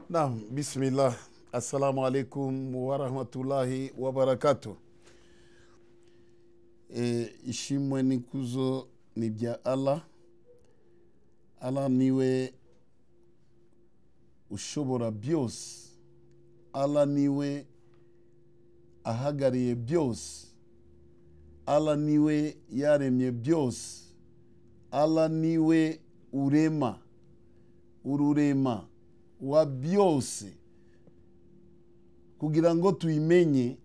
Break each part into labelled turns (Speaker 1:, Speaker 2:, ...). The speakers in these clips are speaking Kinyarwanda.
Speaker 1: Naam, bismillah. Assalamu alaikum warahmatullahi wabarakatuh. E, ishimwe n'ikuzo ni ibya Allah. Allah niwe ushobora byose. Allah niwe ahagariye byose. Allah niwe yaremye byose. Allah niwe urema. Ururema wa byose kugira ngo tuyimenye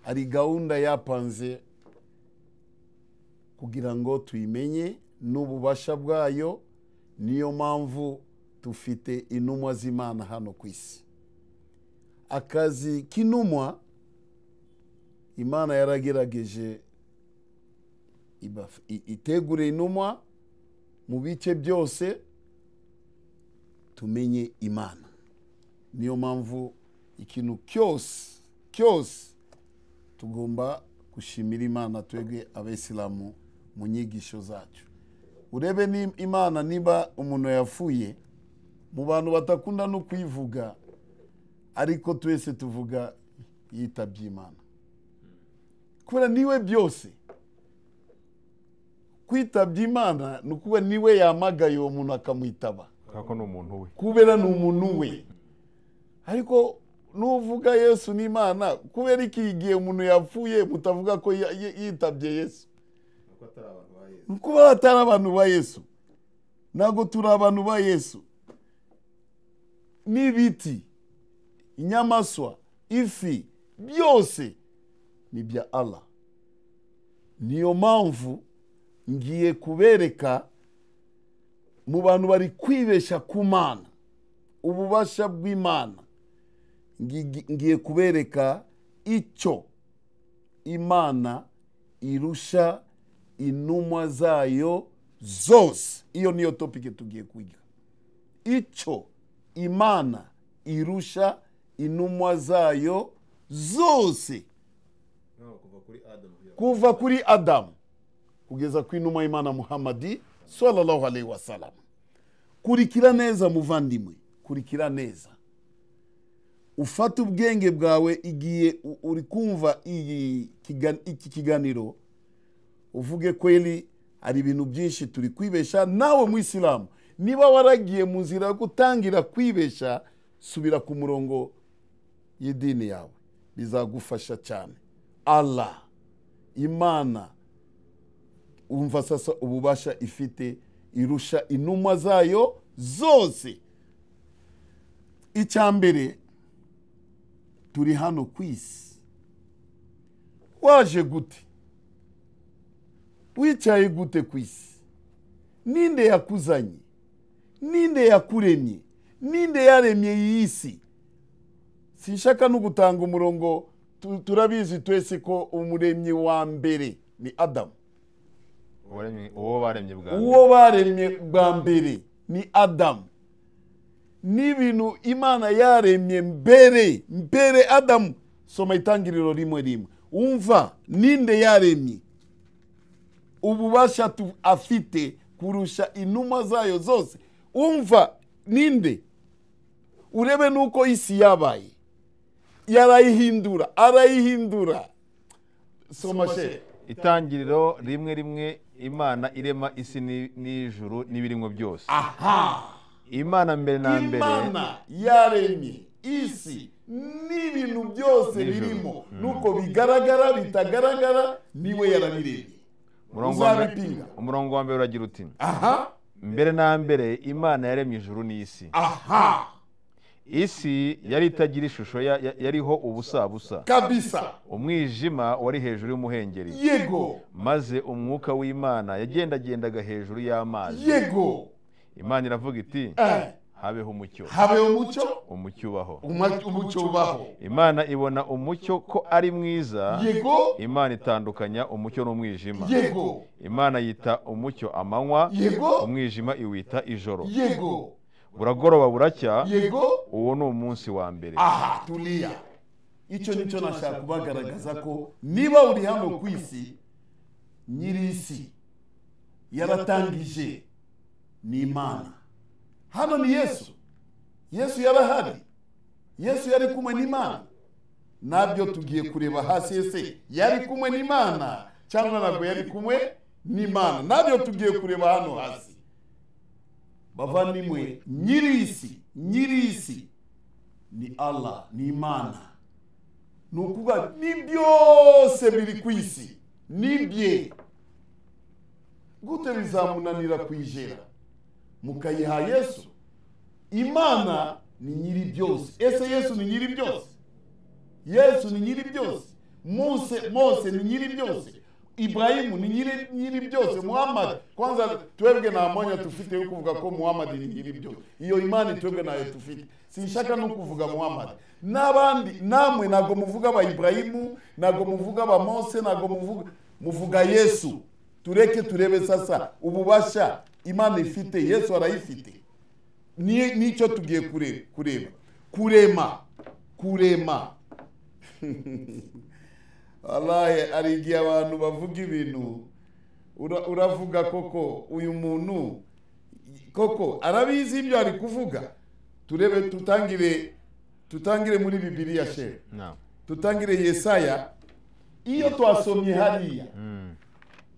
Speaker 1: hari gahunda yapanze kugira ngo tuyimenye n'ububasha bwayo niyo mpamvu dufite intumwa z'imana hano ku isi akazi k'intumwa imana yaragerageje itegura intumwa mu bice byose tumenye imana niyo mpamvu ikintu cyose cyose tugomba gushimira imana twebwe abayisilamu mu nyigisho zacu urebe ni imana niba umuntu yapfuye mu bantu batakunda no kuyivuga ariko twese tuvuga yitabye imana kubera niwe byose kwitabye imana ni ukuba niwe yamagaye uwo muntu akamwitaba
Speaker 2: kuko ni umuntu we
Speaker 1: kubera ni umuntu we ariko nuvuga yesu n'imana kubera iki igihe umuntu yapfuye mutavuga ko yitabye yesu kuba hatari abantu ba yesu ntabwo turi abantu ba yesu n'ibiti inyamaswa ifi byose ni ibya Allah niyo mpamvu ngiye kubereka mu bantu bari kwibeshya ku mana ububasha bw'imana ngiye kubereka icyo imana irusha intumwa zayo zose iyo niyo topike tugiye kwiga icyo imana irusha intumwa zayo zose kuva kuri adamu kugeza ku intumwa y'imana muhammadi sallallahu alayhi wa sallam kurikira neza muvandimwe kurikira neza ufata ubwenge bwawe igihe uri kumva iki kiganiro uvuge kweli hari ibintu byinshi turi kwibesha nawe mu isilamu niba waragiye mu nzira yo gutangira kwibesha subira ku murongo y'idini yawe bizagufasha cyane allah imana wumva sasa ububasha ifite irusha intumwa zayo zose icya mbere turi hano ku isi waje gute wicaye gute ku isi ninde yakuzanye ninde yakuremye ninde yaremye iyi si sinshaka no gutanga umurongo turabizi twese ko umuremyi wa mbere ni adamu
Speaker 2: uwo baremye bwa mbere
Speaker 1: uwo baremye bwa mbere ni adamu n'ibintu imana yaremye mbere mbere adamu soma itangiriro rimwe rimwe wumva ninde yaremye ububasha afite kurusha inuma zayo zose wumva ninde urebe n'uko isi yabaye yarayihindura arayihindura soma she
Speaker 2: itangiriro rimwe rimwe imana irema isi ni- n'ijuru n'ibirimo byose
Speaker 1: aha
Speaker 2: imana mbere na mbere
Speaker 1: imana yaremye isi n'ibintu byose
Speaker 2: N'ijuru.
Speaker 1: birimo nuko bigaragara bitagaragara niwe yarabiremye
Speaker 2: umurongo wa mbere-
Speaker 1: uzabipinga.
Speaker 2: umurongo wa mbere uragira uti
Speaker 1: aha
Speaker 2: mbere na mbere imana yaremye ijuru n'isi
Speaker 1: aha
Speaker 2: isi yari itagira ishusho ya- ya- yariho ubusa busa
Speaker 1: kabisa
Speaker 2: umwijima wari hejuru y'umuhengeri
Speaker 1: yego
Speaker 2: maze umwuka w'imana yagendagendaga hejuru y'amazi
Speaker 1: yego
Speaker 2: imana iravuga iti
Speaker 1: Eh,
Speaker 2: habeho umucyo
Speaker 1: habe umucyo
Speaker 2: umucyo ubaho
Speaker 1: uma- umucyo ubaho
Speaker 2: imana ibona umucyo ko ari mwiza
Speaker 1: yego
Speaker 2: imana itandukanya umucyo n'umwijima
Speaker 1: yego
Speaker 2: imana yita umucyo amanywa
Speaker 1: yego
Speaker 2: umwijima iwita ijoro
Speaker 1: yego
Speaker 2: buragoroba buracya
Speaker 1: yego
Speaker 2: uwo ni umunsi wa mbere
Speaker 1: aha turiya icyo nicyo nashaka kubagaragaza ko niba uri hano ku isi nyiri isi yaratangije ni imana hano ni yesu yesu yarahari yesu yari kumwe n'imana nabyo tugiye kureba hasi ese yari kumwe n'imana cyangwa ntabwo yari kumwe n'imana nabyo tugiye kureba hano hasi bavandimwe nyir'isi nyir'isi ni allah ni imana ni ukuvuga ni byose biri ku isi ni bye gute bizamunanira kuyijera mukayiha yesu imana ni nyiri byose ese yesu ni nyiri byose yesu ni nyiri byose mose mose ni nyiri byose ibrahimu ni nyiri nyiri byose muhammad kwanza twebwe nta mwanya tufite yo kuvuga ko muhammad ni nyiri byose iyo imana twebwe ntayo tufite sinshaka no kuvuga muhammad n'abandi namwe ntabwo muvuga aba ibrahimu ntabwo muvuga aba mose ntabwo muvuga muvuga yesu tureke turebe sasa ububasha imana ifite yesu arayifite ni- nicyo tugiye kureba kureba kurema kurema wallahi hari igihe abantu bavuga ibintu ura- uravuga koko uyu muntu koko arabizi ibyo ari kuvuga turebe tutangire tutangire muri bibiliya shehe
Speaker 2: naam
Speaker 1: tutangire yesaya iyo twasomye hariya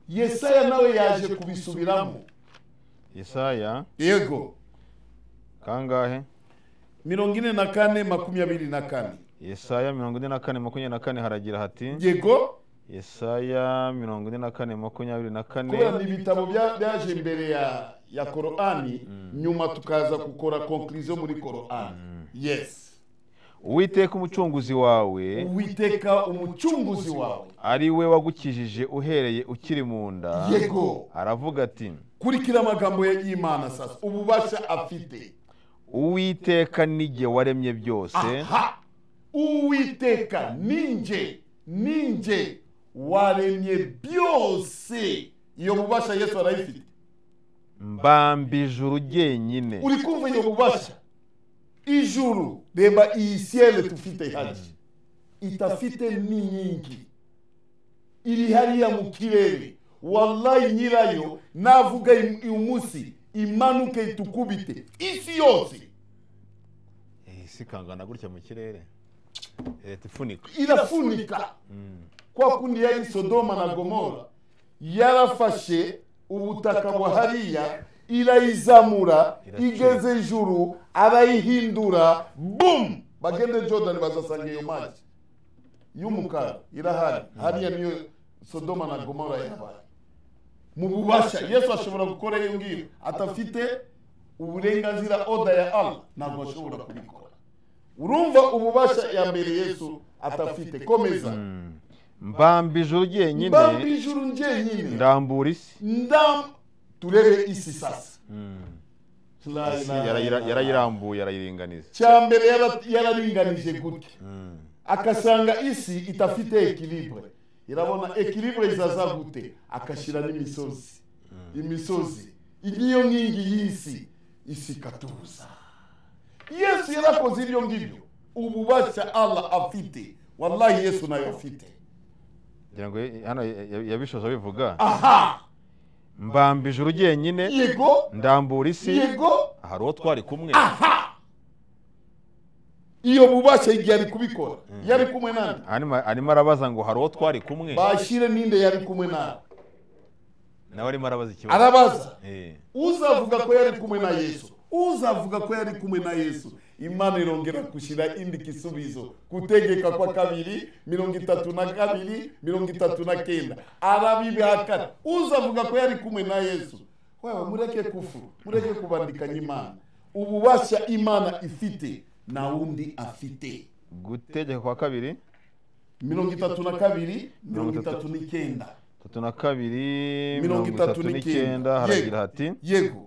Speaker 1: yesaya nawe yaje kubisubiramo
Speaker 2: yesaya
Speaker 1: yego
Speaker 2: kangahe
Speaker 1: mirongo ine na kane makumyabiri na kane
Speaker 2: yesaya mirongo ine na kane makumyabiri na kane haragira hati
Speaker 1: yego
Speaker 2: yesaya mirongo ine na kane makumyabiri na
Speaker 1: kubera ni
Speaker 2: kane
Speaker 1: ibitabo bya- byaje imbere ya ya korani nyuma tukaza gukora konkurizo muri korani yes
Speaker 2: uwiteka umucunguzi wawe
Speaker 1: uwiteka umucunguzi wawe
Speaker 2: ari we wagukijije uhereye ukiri mu nda
Speaker 1: yego
Speaker 2: aravuga ati
Speaker 1: kurikira amagambo ya y'imana sasa ububasha afite
Speaker 2: uwiteka nijye waremye byose
Speaker 1: aha uwiteka ninje ninje waremye byose iyo bubasha yesu arayifite
Speaker 2: mbambije ijuru jyenyine
Speaker 1: uri kumva iyo bubasha ijuru reba iyi siyele tufite haji itafite n'inkingi iri hariya mu kirere wallahi nyirayo navuga im- uyu munsi imanuke itukubite isi yose
Speaker 2: isi ikangana gutya mu kirere leta ifunika
Speaker 1: irafunika kwa kundi yari sodoma na gomora yarafashe ubutaka bwa hariya irayizamura
Speaker 2: Iracika.
Speaker 1: igeze ijuru arayihindura bum bagende jordan bazasanga iyo mazi y'umukara irahari hariya niyo sodoma na gomora yabaye mu bubasha yesu ashobora gukora iyo ngiyo atafite uburenganzira oda ya allah ntabwo ashobora kubikora urumva ububasha ya mbere yesu atafite komeza
Speaker 2: mbamba ijuru jyenyine
Speaker 1: mbamba ijuru njyenyine
Speaker 2: ndambura isi
Speaker 1: ndam turebe isi sasa La
Speaker 2: Isi
Speaker 1: ilaha
Speaker 2: yarayira-
Speaker 1: illallah.
Speaker 2: yarayirambuye yarayiringaniza
Speaker 1: cya mbere yara- yararinganije gutya akasanga isi itafite ekilibre irabona ekilibre izaza gute akashyira n'imisozi imisozi niyo nkingi y'isi isi ikatuza yesu yarakoze ibyo ngibyo ububasha allah afite wallahi yesu nayo afite
Speaker 2: ngira ngo ye- hano ya- ya- yabishoje abivuga
Speaker 1: aha
Speaker 2: mbamba ijuru jyenyine
Speaker 1: yego
Speaker 2: ndambura isi
Speaker 1: yego
Speaker 2: hari uwo twari kumwe
Speaker 1: iyo bubasha igihe ari kubikora yari kumwe nande
Speaker 2: arimo arimo arabaza ngo hari uwo twari kumwe
Speaker 1: bashyire ninde yari kumwe nawe
Speaker 2: nawe arimo arabaza ikibazo
Speaker 1: arabaza
Speaker 2: Eh.
Speaker 1: uzavuga ko yari kumwe na yesu uzavuga ko yari kumwe na yesu imana irongera gushyira indi gisubizo gutegeka kwa kabiri mirongo itatu na kabiri mirongo itatu na kenda arabibihakana uzavuga ko yari kumwe na yesu wewe mureke kufuru mureke kubandikanya imana ububasha imana ifite na wundi afite
Speaker 2: gutegeka kwa kabiri
Speaker 1: mirongo itatu na kabiri mirongo itatu n'icyenda
Speaker 2: tatu na kabiri
Speaker 1: Mirongo
Speaker 2: mirongo
Speaker 1: itatu
Speaker 2: itatu
Speaker 1: n'icyenda.
Speaker 2: n'icyenda haragira hati
Speaker 1: yego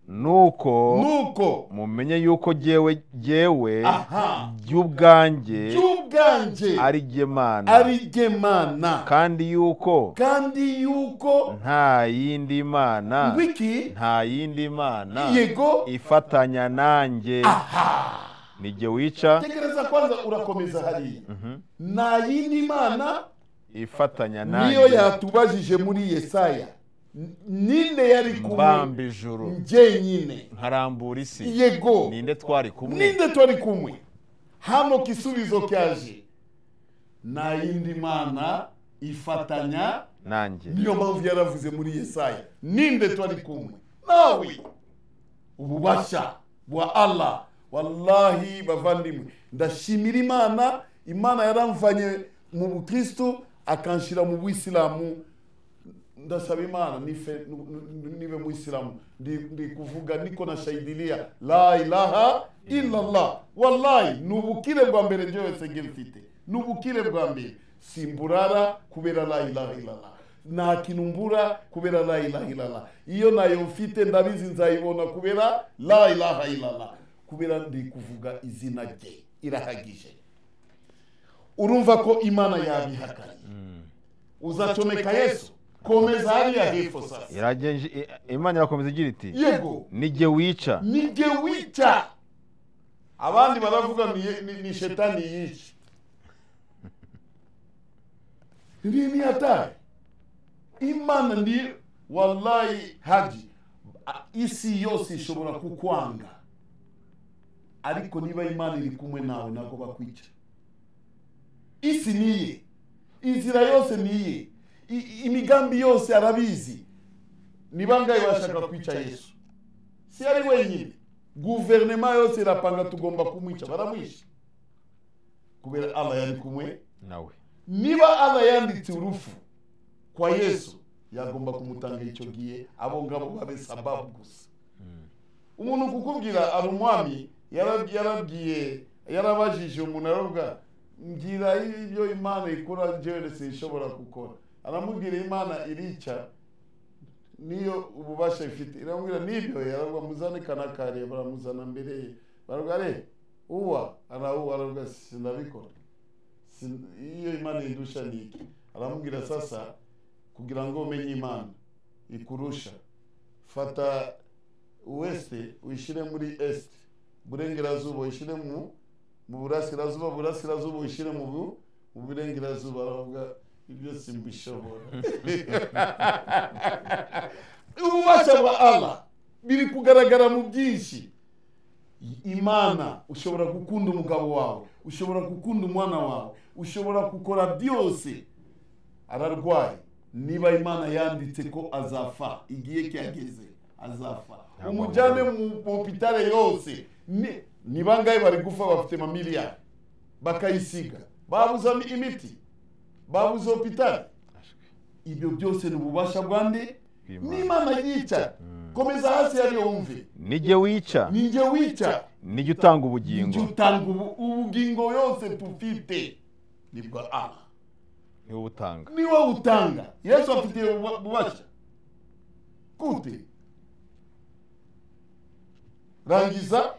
Speaker 2: nuko
Speaker 1: nuko
Speaker 2: mumenye yuko jyewe jyewe
Speaker 1: aha
Speaker 2: jy'ubwanjye
Speaker 1: cy'ubwanje
Speaker 2: ari jye mana
Speaker 1: ari jye mana
Speaker 2: kandi yuko
Speaker 1: kandi yuko
Speaker 2: nta yindi mana
Speaker 1: wiki
Speaker 2: nta yindi mana
Speaker 1: yego
Speaker 2: ifatanya nanjye ni jye wica
Speaker 1: tegereza kwanza urakomeza hariya nta yindi mana
Speaker 2: ifatanya
Speaker 1: niyo
Speaker 2: nanjye
Speaker 1: yatubajije muri yesaya N- ninde yari kumwe
Speaker 2: mbamba ijuru
Speaker 1: jyenyine
Speaker 2: nkarambura isi
Speaker 1: yego
Speaker 2: ninde twari kumwe
Speaker 1: ninde twari kumwe hano gisubizo cyaje nta yindi mana ifatanya
Speaker 2: nanjye
Speaker 1: niyo mpamvu yaravuze muri yesaya ninde twari kumwe nawe ububasha bwa allah wallahi bavandimwe ndashimira imana imana yaramvanye mu bukristu akanshira mu bwisilamu ndasaba imana nife- nu- nu- nibe muisilamu ndi ndi kuvuga niko nashaidilia la ilaha illallah wallahi ni ubukire bwa mbere ryose nge mfite ni ubukire bwa mbere simburara kubera la ilaha illallah nta kintu mbura kubera la ilaha illallah iyo nayo mfite ndabizi nzayibona kubera la ilaha illallah kubera ndi kuvuga izina rye irahagije urumva ko imana yabihakanye uzacomeka yesu komeza hariya hepfo sasa
Speaker 2: Iragenje- i- imana irakomeza igira iti
Speaker 1: yego
Speaker 2: nijye wica
Speaker 1: nijye wica abandi baravuga ni, ni, ni shetani yica ni ni hatari imana ndi wallahi haji a- isi yose ishobora kukwanga ariko niba imana iri kumwe nawe ntabwo bakwica isi niye inzira yose niye I- imigambi yose arabizi ni bangahe bashaka kwica yesu si ari wenyine guverinoma yose irapanga tugomba kumwica baramwisha kubera allah yari kumwe
Speaker 2: nawe
Speaker 1: niba allah yanditse urupfu kwa yesu yagomba kumutanga icyo gihe abo ngabo babe sababu gusa umuntu kukubwira ari umwami yarab- yarabwiye yarabajije umuntu aravuga mbwira ibyo imana ikora njyewe sinshobora gukora aramubwira imana irica niyo ububasha ifite iramubwira nibyo yaravuga muzane kana kariya baramuzana mbere ye baravuga re uwa arauwa aravuga sinabikora Sin- iyo imana indusha ni iki aramubwira sasa kugira ngo umenye imana ikurusha fata weste uyishyire muri est burengerazuba uyishyire mu mu burasirazuba burasirazuba uyishyire mu bu- mu burengerazuba aravuga ibyo simbishobora ububasha bwa allah biri kugaragara mu byinshi imana ushobora gukunda umugabo wawe ushobora gukunda umwana wawe ushobora gukora byose ararwaye niba imana yanditse ko azafa igihe cyageze azafa umujyane mu hopitale yose Ni- ni bangahe bari gufa bafite mamiliyari bakayisiga babuze imiti babuze hopitale ibyo byose ni ububasha bwa nde
Speaker 2: Bw'Imana.
Speaker 1: n'imana yica komeza hasi hariya wumve
Speaker 2: nijye wica
Speaker 1: ninjye wica
Speaker 2: nijye utanga
Speaker 1: Nijye
Speaker 2: ubugingo
Speaker 1: utanga ubu- ubugingo yose tufite ni bwa Allah
Speaker 2: ni wowe utanga
Speaker 1: ni wowe utanga yesu afite ubu- ububasha gute rangiza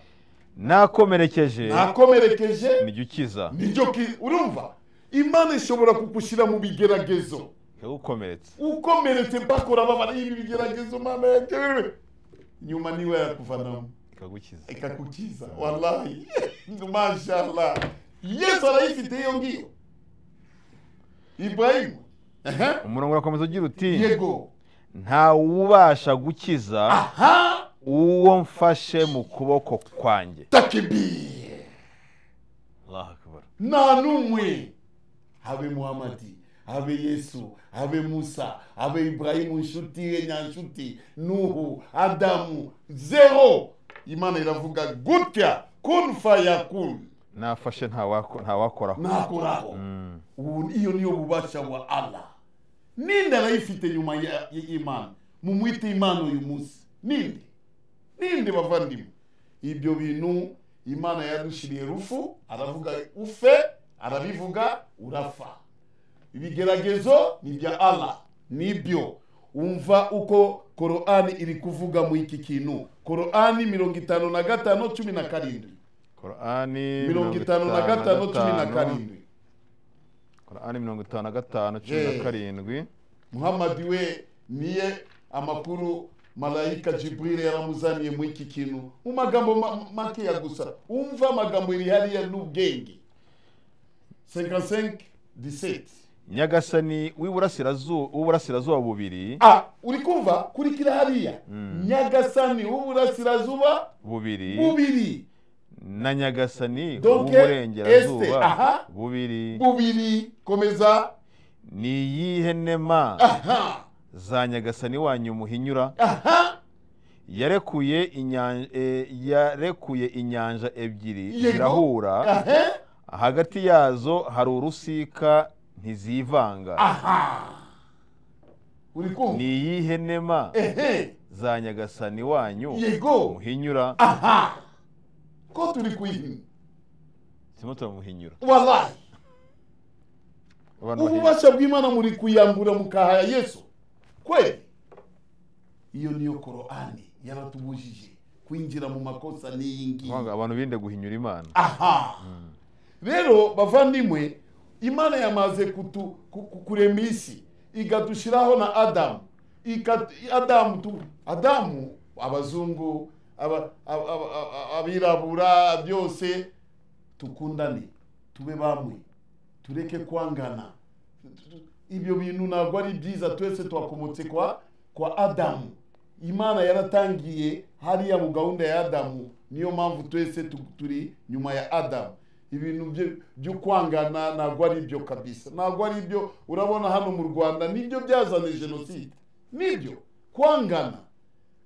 Speaker 2: nakomerekeje
Speaker 1: nakomerekeje
Speaker 2: nijye ukiza
Speaker 1: nijyo ki- urumva imana ishobora kukushyira mu bigeragezo
Speaker 2: wowe ukomeretse
Speaker 1: ukomeretse bakora babara ibi bigeragezo mama yagewe nyuma niwe yakuvanamo
Speaker 2: ikagukiza
Speaker 1: ikakukiza wallahi mashallah yesu arayifite iyo ngiyo ibrahimu Aha.
Speaker 2: umurongo urakomeza ugira uti
Speaker 1: yego
Speaker 2: nta wubasha gukiza
Speaker 1: aha
Speaker 2: uwo mfashe mu kuboko kwanjye
Speaker 1: takibiye
Speaker 2: Allahu Akbar.
Speaker 1: nta n'umwe habe muhamadi habe yesu habe musa habe ibrahimu nshuti ye nyanshuti nuhu adamu zero imana iravuga gutya kun fayakun
Speaker 2: nafashe nta wako- nta wakoraho
Speaker 1: nakoraho ubu iyo niyo bubasha bwa allah ninde arayifite nyuma ya- y'imana mumwite imana uyu munsi ninde ninde bavandimwe ibyo bintu imana yadushiriye rufu aravuga ufe arabivuga urafa ibigeragezo ni ibya allah nibyo umva uko korani iri kuvuga mu iki kintu korani mirongo itanu na gatanu cumi na karindwi
Speaker 2: korani
Speaker 1: mirongo itanu na gatanu cumi na karindwi
Speaker 2: korani mirongo itanu na gatanu cumi na
Speaker 1: Eh.
Speaker 2: karindwi
Speaker 1: muhamadi we niye amakuru malayika jiburire yaramuzaniye mu iki kintu mu magambo ma- makeya gusa umva amagambo iri hariya n'ubwenge 55 17
Speaker 2: nyagasani w'iburasirazuba w'uburasirazuba bubiri
Speaker 1: ah uri kumva kurikira hariya nyagasani w'uburasirazuba
Speaker 2: bubiri
Speaker 1: bubiri
Speaker 2: na nyagasani
Speaker 1: Donke, este, aha.
Speaker 2: w'uburengerazuba bubiri
Speaker 1: bubiri komeza
Speaker 2: ni iyihe nema
Speaker 1: aha
Speaker 2: za nyagasani wanyu muhinyura
Speaker 1: aha
Speaker 2: yarekuye inyanja yarekuye inyanja ebyiri
Speaker 1: Yego.
Speaker 2: zirahura
Speaker 1: aha
Speaker 2: hagati yazo hari urusika ntizivanga
Speaker 1: aha uri
Speaker 2: ni
Speaker 1: kumva
Speaker 2: iyihe nema
Speaker 1: ehe
Speaker 2: za nyagasani wanyu
Speaker 1: yego
Speaker 2: muhinyura
Speaker 1: aha ko turi kuyihina
Speaker 2: turimo turamuhinyura
Speaker 1: wallahi
Speaker 2: Abantu bahinyura.
Speaker 1: ububasha bw'imana muri kuyambura mukahaya yesu kweli iyo niyo korani yaratubujije kwinjira mu makosa n'iyi ngiyi
Speaker 2: Kwanga abantu birinde guhinyura imana
Speaker 1: aha rero bavandimwe imana yamaze kutu- ku- ku- kurema isi igadushiraho na adamu Ikat- adamu tu- adamu abazungu aba- aba- aba- aba- abirabura byose tukundane tube bamwe tureke kwangana ibyo bintu ntabwo ari byiza twese twakomotse kwa kwa adamu imana yaratangiye hariya mu gahunda ya adamu niyo mpamvu twese tu- turi nyuma ya adamu ibintu byo- byo kwangana ntabwo ari byo kabisa ntabwo ari byo urabona hano mu rwanda nibyo byazanye jenoside nibyo kwangana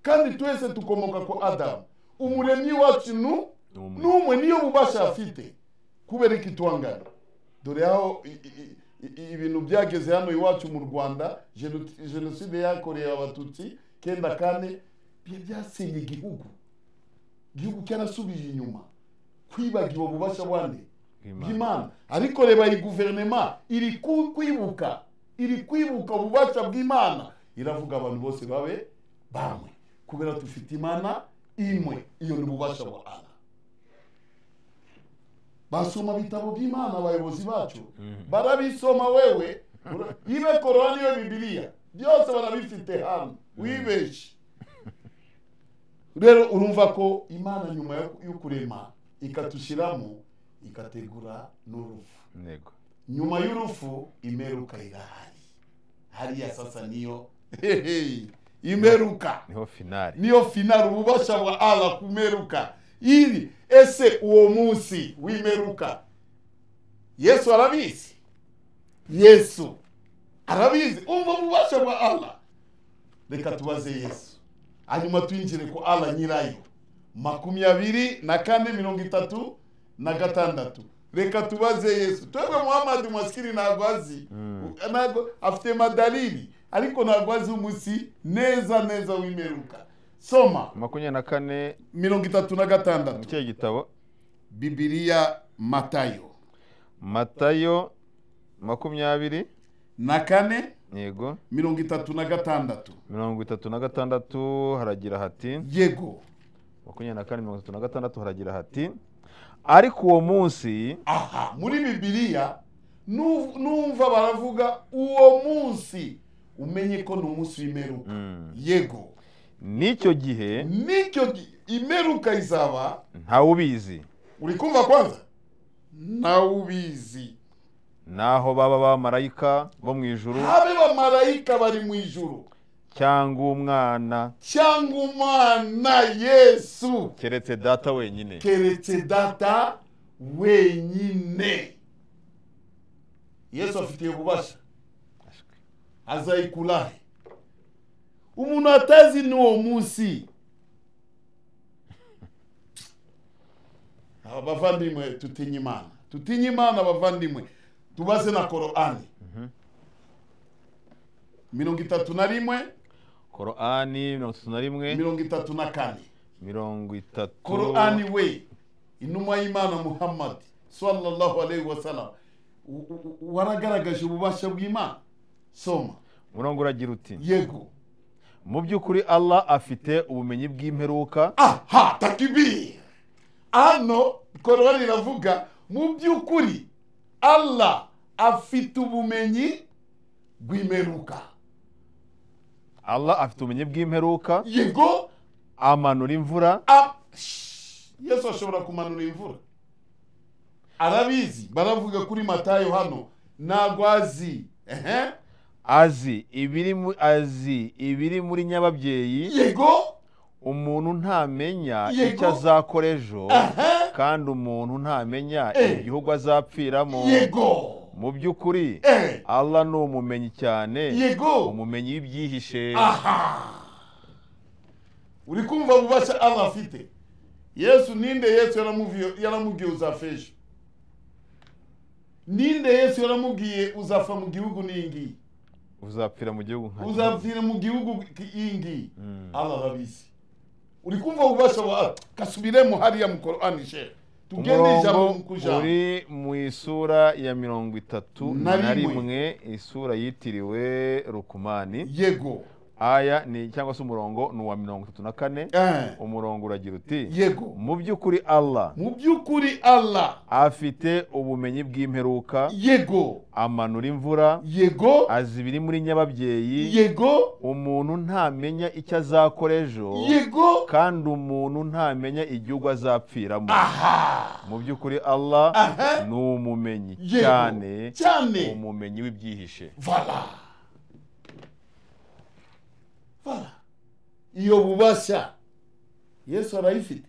Speaker 1: kandi twese tukomoka kwa adamu umuremyi wacu nu-
Speaker 2: Ni umwe.
Speaker 1: n'umwe niyo bubasha afite kubera ikitwangana dore aho i- i- i- ibintu byageze hano iwacu mu rwanda jeno- jenoside yakorewe abatutsi kenda kane bya- byasenye igihugu igihugu cyarasubije inyuma kwibagirwa ububasha bwane
Speaker 2: Bw'Imana.
Speaker 1: bw'imana ariko reba iyi guverinoma iri ku- kwibuka iri kwibuka ububasha bw'imana iravuga abantu bose babe bamwe kubera dufite imana imwe iyo ni ububasha bwa ana basoma ibitabo by'imana abayobozi bacu barabisoma wewe ura- ibe korora niyo bibiliya byose barabifite hano wibeshye rero urumva ko imana nyuma yo- yo kurema ikatushyiramo ikategura n'urupfu
Speaker 2: Ntego.
Speaker 1: nyuma y'urupfu imeruka irahari hariya sasa niyo hehe imeruka
Speaker 2: niho finari
Speaker 1: niyo finari ububasha bwa ala kumeruka iri ese uwo munsi w'imeruka yesu arabizi yesu arabizi umva ububasha bwa ala reka tubaze yesu hanyuma twinjire ku ala nyirayo makumyabiri na kane mirongo itatu na gatandatu reka tubaze yesu twebwe muhamadi masikiri ntabwo azi ntabwo afite madalili ariko ntabwo azi umunsi neza neza w'imeruka soma
Speaker 2: makumyabiri na kane
Speaker 1: mirongo itatu na
Speaker 2: mu
Speaker 1: gatandatu
Speaker 2: kihe gitabo
Speaker 1: bibiliya matayo
Speaker 2: matayo makumyabiri
Speaker 1: na kane
Speaker 2: yego
Speaker 1: mirongo itatu na gatandatu
Speaker 2: mirongo itatu na gatandatu haragira hati
Speaker 1: yego
Speaker 2: makumyabiri na kane mirongo itatu na gatandatu haragira hati ariko uwo munsi
Speaker 1: aha muri bibiliya nu- numva baravuga uwo munsi umenye ko ni umunsi w'imeruka
Speaker 2: Mm.
Speaker 1: yego
Speaker 2: n'icyo gihe
Speaker 1: nicyo gi- imeruka izaba
Speaker 2: ntawe ubizi
Speaker 1: uri kumva kwanza nawe ubizi
Speaker 2: naho baba abamarayika bo mu ijuru
Speaker 1: habe bamarayika bari mu ijuru
Speaker 2: cyangwa umwana
Speaker 1: cyangwa umwana yesu
Speaker 2: keretse data wenyine
Speaker 1: keretse data wenyine yesu afitiye ububasha azayikurahe umuntu atazi n'uwo munsi Aba bavandimwe tutinye imana tutinye imana abavandimwe tubaze na korani mirongo itatu na rimwe
Speaker 2: korani mirongo itatu na rimwe
Speaker 1: mirongo itatu na kane
Speaker 2: mirongo itatu
Speaker 1: korani we inuma y'imana muhammadi sallallahu alayhi wa sallam u- u- u- waragaragaje ububasha bw'imana soma
Speaker 2: umurongo uragira uti
Speaker 1: yego
Speaker 2: mu by'ukuri allah afite ubumenyi bw'imperuka
Speaker 1: aha takibiri hano korowani iravuga mu by'ukuri allah afite ubumenyi bw'imeruka
Speaker 2: allah afite ubumenyi bw'imperuka
Speaker 1: yego
Speaker 2: amanura imvura
Speaker 1: am- Shh. yesu ashobora kumanura imvura arabizi baravuga kuri matayo hano ntabwo azi ehe
Speaker 2: azi ibiri mu- azi ibiri muri nyababyeyi
Speaker 1: yego
Speaker 2: umuntu ntamenya
Speaker 1: Yego.
Speaker 2: icyo azakora ejo
Speaker 1: ehe
Speaker 2: kandi umuntu ntamenya
Speaker 1: Eh.
Speaker 2: igihugu azapfiramo
Speaker 1: yego
Speaker 2: mu by'ukuri
Speaker 1: Eh.
Speaker 2: allah ni umumenyi cyane
Speaker 1: yego
Speaker 2: umumenyi w'ibyihishe
Speaker 1: aha uri kumva ububasha allah afite yesu ninde yesu yaramuviye- yaramubwiye uzafejo ninde yesu yaramubwiye uzapfa mu gihugu n'ingiyi
Speaker 2: uzapfira mu gihugu nka
Speaker 1: uzapfira mu gihugu ki- ingiyi
Speaker 2: Mm.
Speaker 1: allah arabizi uri kumva ububasha bwa kasubiremo hariya mu korani shehe tugende ijambo
Speaker 2: umurongo
Speaker 1: ku jambo
Speaker 2: uri mu isura ya mirongo itatu
Speaker 1: Na
Speaker 2: na
Speaker 1: rimwe.
Speaker 2: rimwe isura yitiriwe rukumani
Speaker 1: yego
Speaker 2: aya ni cyangwa se umurongo ni uwa mirongo itatu na kane
Speaker 1: Eh.
Speaker 2: umurongo uragira uti
Speaker 1: yego
Speaker 2: mu by'ukuri allah
Speaker 1: mu by'ukuri allah
Speaker 2: afite ubumenyi bw'imperuka
Speaker 1: yego
Speaker 2: amanura imvura
Speaker 1: yego
Speaker 2: azi ibiri muri nyababyeyi
Speaker 1: yego
Speaker 2: umuntu ntamenya icyo azakora ejo
Speaker 1: yego
Speaker 2: kandi umuntu ntamenya igihugu azapfiramo
Speaker 1: aha
Speaker 2: mu by'ukuri allah
Speaker 1: Aha.
Speaker 2: ni umumenyi
Speaker 1: yego
Speaker 2: cyane
Speaker 1: cyane
Speaker 2: umumenyi w'ibyihishe
Speaker 1: vala vala iyo bubasha yesu arayifite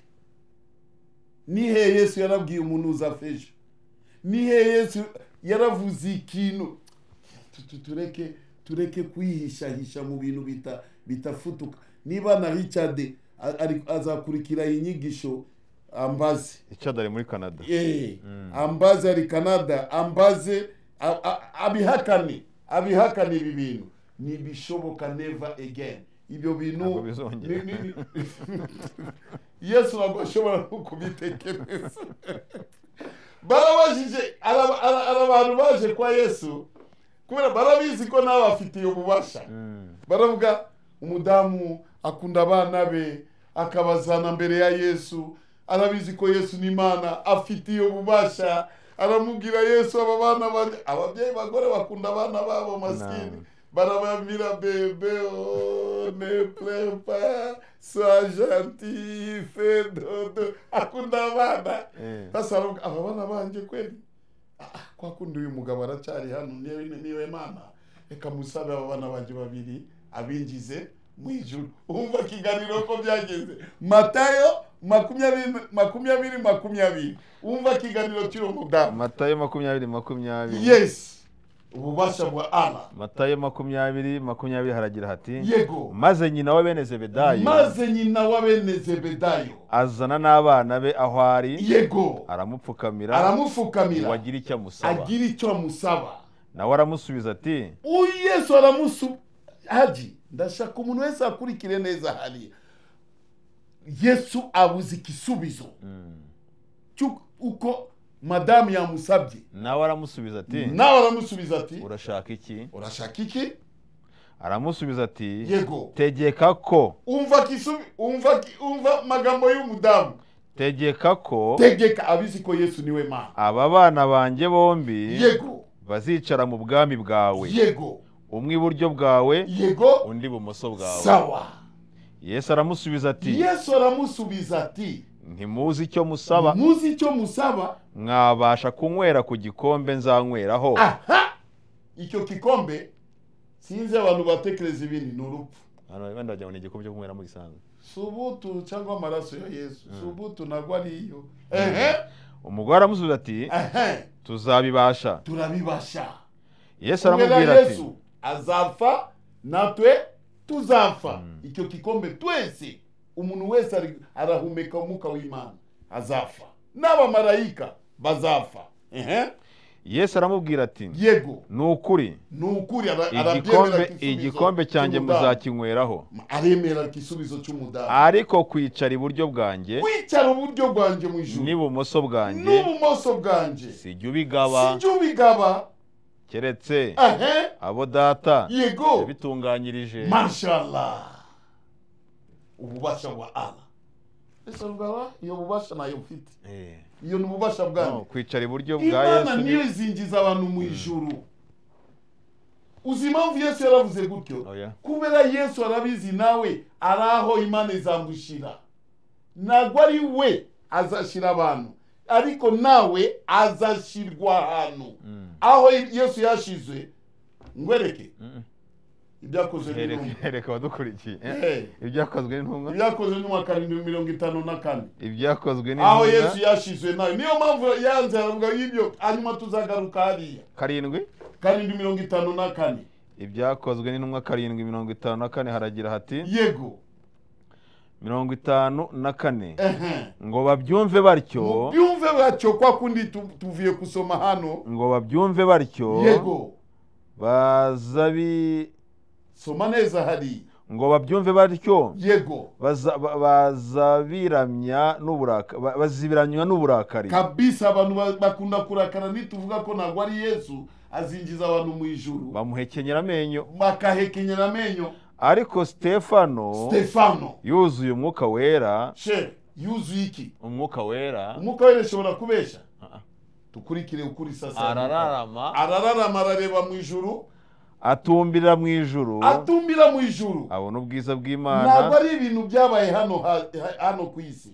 Speaker 1: nihe yesu yarabwiye umuntu uzafeje nihe yesu yaravuze ikintu Tu- tu- tureke tureke kwihishahisha mu bintu bita bitafutuka niba na richard a- ari- azakurikira iyi nyigisho ambaze
Speaker 2: icyadari muri canada
Speaker 1: Eh, ambaze ari canada ambaze a- a- abihakane abihakane ibi bintu ntibishoboka neva again ibyo bintu
Speaker 2: Ntabwo bizongera.
Speaker 1: ni- ni- ni- yesu ntabwo ashobora no kubitekereza barabajije araba- ara- ara- abantu baje kwa yesu kubera barabizi ko nawe bafitiye ububasha
Speaker 2: Mm.
Speaker 1: baravuga umudamu akunda abana be akabazana mbere ya yesu arabizi ko yesu ni imana afitiye ububasha aramubwira yesu aba bana banjye ababyeyi bagore bakunda abana babo masikini
Speaker 2: Naam.
Speaker 1: barababwira bebe oh, ne prepa sois gentil fe dodo akunda abana
Speaker 2: Eh.
Speaker 1: sasa aravuga aba bana banjye kweli Ah, kwa kundi uyu mugabo aracyari hano niyo niyo mana reka musabe aba bana banjye babiri abinjize mu ijuru wumva ikiganiro ko byagenze matayo makumyabiri makumyabiri makumyabiri wumva ikiganiro cy'uwo mudamu
Speaker 2: matayo makumyabiri makumyabiri
Speaker 1: yes ububasha bwa allah
Speaker 2: matayo makumyabiri makumyabiri haragira hati
Speaker 1: yego
Speaker 2: maze nyina wa bene zebedayo
Speaker 1: maze nyina wa bene zebedayo
Speaker 2: azana n'abana be aho ari
Speaker 1: yego
Speaker 2: aramupfukamira ngo
Speaker 1: aramupfukamira
Speaker 2: agire icyo amusaba
Speaker 1: agira icyo amusaba
Speaker 2: nawe aramusubiza ati
Speaker 1: uyu yesu aramusu haji ndashaka umuntu wese akurikire neza hariya yesu abuze igisubizo
Speaker 2: Mm.
Speaker 1: cy'u- uko madamu yamusabye
Speaker 2: nawe aramusubiza ati
Speaker 1: nawe aramusubiza ati
Speaker 2: urashaka iki
Speaker 1: urashaka iki
Speaker 2: aramusubiza ati
Speaker 1: yego
Speaker 2: tegeka ko
Speaker 1: umva kisubi umva ki- umva magambo y'umudamu
Speaker 2: tegeka ko
Speaker 1: tegeka abizi ko yesu niwe mana
Speaker 2: aba bana banjye bombi
Speaker 1: yego
Speaker 2: bazicara mu bwami bwawe
Speaker 1: yego
Speaker 2: umwe iburyo bwawe
Speaker 1: yego
Speaker 2: undi ibumoso bwawe
Speaker 1: sawa
Speaker 2: yesu aramusubiza ati
Speaker 1: yesu aramusubiza ati
Speaker 2: ntimuzi icyo musaba
Speaker 1: muzi icyo musaba
Speaker 2: mwabasha kunywera ku gikombe nzanyweraho
Speaker 1: aha icyo kikombe sinzi abantu batekereza ibindi ni urupfu
Speaker 2: abantu benda wagira ngo ni igikombe cyo kunyweramo gisanzwe
Speaker 1: subutu cyangwa amaraso ya yesu subutu ntabwo ariyo ehe
Speaker 2: umugore aramusubiza ati
Speaker 1: ehe
Speaker 2: tuzabibasha
Speaker 1: turabibasha
Speaker 2: yesu
Speaker 1: kubera
Speaker 2: aramubwira ati
Speaker 1: yesu azapfa natwe tuzapfa icyo kikombe twese umuntu wese ari- arahumeka umwuka w'imana azapfa n'abamarayika bazapfa ehe
Speaker 2: yesu aramubwira ati
Speaker 1: yego
Speaker 2: ni ukuri
Speaker 1: ni ukuri ara- arabyemera
Speaker 2: igikombe
Speaker 1: igisubizo
Speaker 2: igikombe cyanjye
Speaker 1: cy'umudamu.
Speaker 2: muzakinyweraho
Speaker 1: aremera igisubizo cy'umudamu
Speaker 2: ariko kwicara iburyo bwanjye
Speaker 1: kwicara uburyo bwanjye mu ijuru
Speaker 2: n'ibumoso bwanjye
Speaker 1: n'ubumoso bwanjye
Speaker 2: sijya ubigaba
Speaker 1: sijya ubigaba
Speaker 2: keretse
Speaker 1: ehe
Speaker 2: abo data
Speaker 1: yego
Speaker 2: yabitunganyirije
Speaker 1: mashallah ububasha bwa allah ese bwaba iyo bubasha nayo mfite
Speaker 2: Eh,
Speaker 1: iyo ni ububasha
Speaker 2: no,
Speaker 1: bwanjye
Speaker 2: kwicara iburyo bwa
Speaker 1: imana
Speaker 2: yesu ni-
Speaker 1: niyo izingiza abantu mu ijuru uzi impamvu yesu yaravuze gutyo
Speaker 2: Oya.
Speaker 1: kubera yesu arabizi nawe ari aho imana izamushira ntabwo ari we azashyira abantu ariko nawe azashyirwa ahantu
Speaker 2: Mm.
Speaker 1: aho yesu yashize ngwereke ibyakozwe n'intumwa
Speaker 2: hereka abadukurikiye
Speaker 1: Eh.
Speaker 2: ibyakozwe n'intumwa
Speaker 1: ibyakozwe n'umwaka karindwi mirongo itanu na kane
Speaker 2: ibyakozwe
Speaker 1: aho
Speaker 2: n'intumwa
Speaker 1: yesu yashizwe nawe niyo mpamvu yanze aravuga y'ibyo hanyuma tuzagaruka hariya
Speaker 2: karindwi
Speaker 1: karindwi mirongo itanu na kane
Speaker 2: ibyakozwe n'intumwa karindwi mirongo itanu na kane haragira hati
Speaker 1: yego
Speaker 2: mirongo itanu na kane
Speaker 1: ehe
Speaker 2: ngo babyumve batyo
Speaker 1: mubyumve batyo kwa kundi tu- tuvuye kusoma hano
Speaker 2: ngo babyumve batyo
Speaker 1: yego
Speaker 2: bazabi
Speaker 1: soma neza hari
Speaker 2: ngo babyumve batyo
Speaker 1: yego
Speaker 2: baza- ba- bazabiramya n'uburaka ba- bazibiranywa n'uburakari
Speaker 1: kabisa abantu ba- bakunda kurakara nituvuga ko ntabwo ari yesu azinjiza abantu mu ijuru
Speaker 2: bamuhekenyera amenyo
Speaker 1: bakahekenyera amenyo
Speaker 2: ariko sitefano
Speaker 1: stefano
Speaker 2: yuzuye umwuka wera
Speaker 1: she yuzuye iki
Speaker 2: umwuka wera
Speaker 1: umwuka wera ashobora kubesha
Speaker 2: Ah.
Speaker 1: dukurikire ukuri sasa
Speaker 2: arararama
Speaker 1: arararama arareba mu ijuru
Speaker 2: atumbira mu ijuru
Speaker 1: atumbira mu ijuru
Speaker 2: abona ubwiza
Speaker 1: ntabwo
Speaker 2: bw'imana
Speaker 1: ari ibintu byabaye hano ha- ha- hano ku isi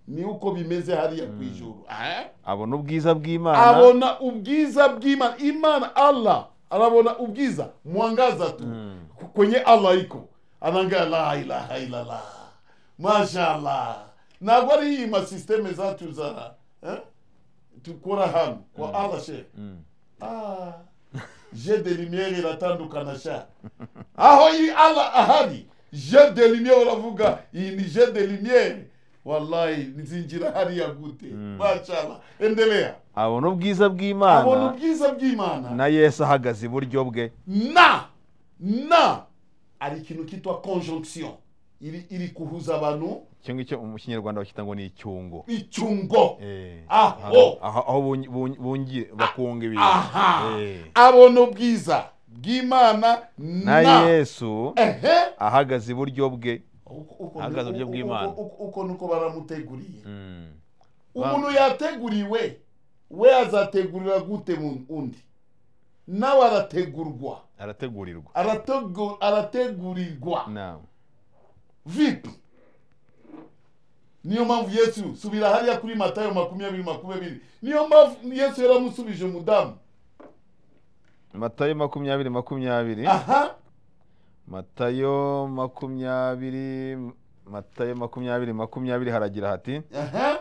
Speaker 1: ni uko bimeze hariya ku ijuru Eh?
Speaker 2: abona ubwiza bw'imana
Speaker 1: abona ubwiza bw'imana imana allah arabona ubwiza mwangaza tu Ku- kwenye allah iko anaangalia la ilaha illallah mashallah ntabwo ari hii masisteme zacu za eh? tukora hano kwa allah shehe
Speaker 2: Mm.
Speaker 1: Ah, je de lumière iratandukana sha aho iri ala ahari je de lumière uravuga iyi ni je de lumière wallahi nzinjira hariya gute mashallah endelea
Speaker 2: abona ubwiza
Speaker 1: abona
Speaker 2: bw'imana
Speaker 1: ubwiza bw'imana
Speaker 2: na yesu ahagaze iburyo bwe
Speaker 1: na na hari ikintu kitwa conjonction iri iri kuhuza abantu
Speaker 2: icyo ngicyo mu kinyarwanda bacyita ngo ni icyungo
Speaker 1: icyungo
Speaker 2: Eh,
Speaker 1: Aho.
Speaker 2: aho aho bungi- bungi- bungi- bakunga ibintu
Speaker 1: aha
Speaker 2: Eh.
Speaker 1: abona ubwiza bw'imana
Speaker 2: na
Speaker 1: na
Speaker 2: yesu
Speaker 1: ehe
Speaker 2: ahagaze iburyo bwe
Speaker 1: Uko- uko-
Speaker 2: Ahagaze uburyo
Speaker 1: uko-
Speaker 2: bw'Imana.
Speaker 1: uko- uko- uko nuko baramuteguriye
Speaker 2: Mm.
Speaker 1: umuntu yateguriwe we azategurira gute mu- undi nawe arategurwa
Speaker 2: arategurirwa
Speaker 1: Arategu- arategurirwa
Speaker 2: Naam.
Speaker 1: vipi niyo mpamvu yesu subira hariya kuri matayo makumyabiri makumyabiri niyo mpamvu yesu yaramusubije umudamu
Speaker 2: matayo makumyabiri makumyabiri
Speaker 1: aha
Speaker 2: matayo makumyabiri matayo makumyabiri makumyabiri haragira hati
Speaker 1: aha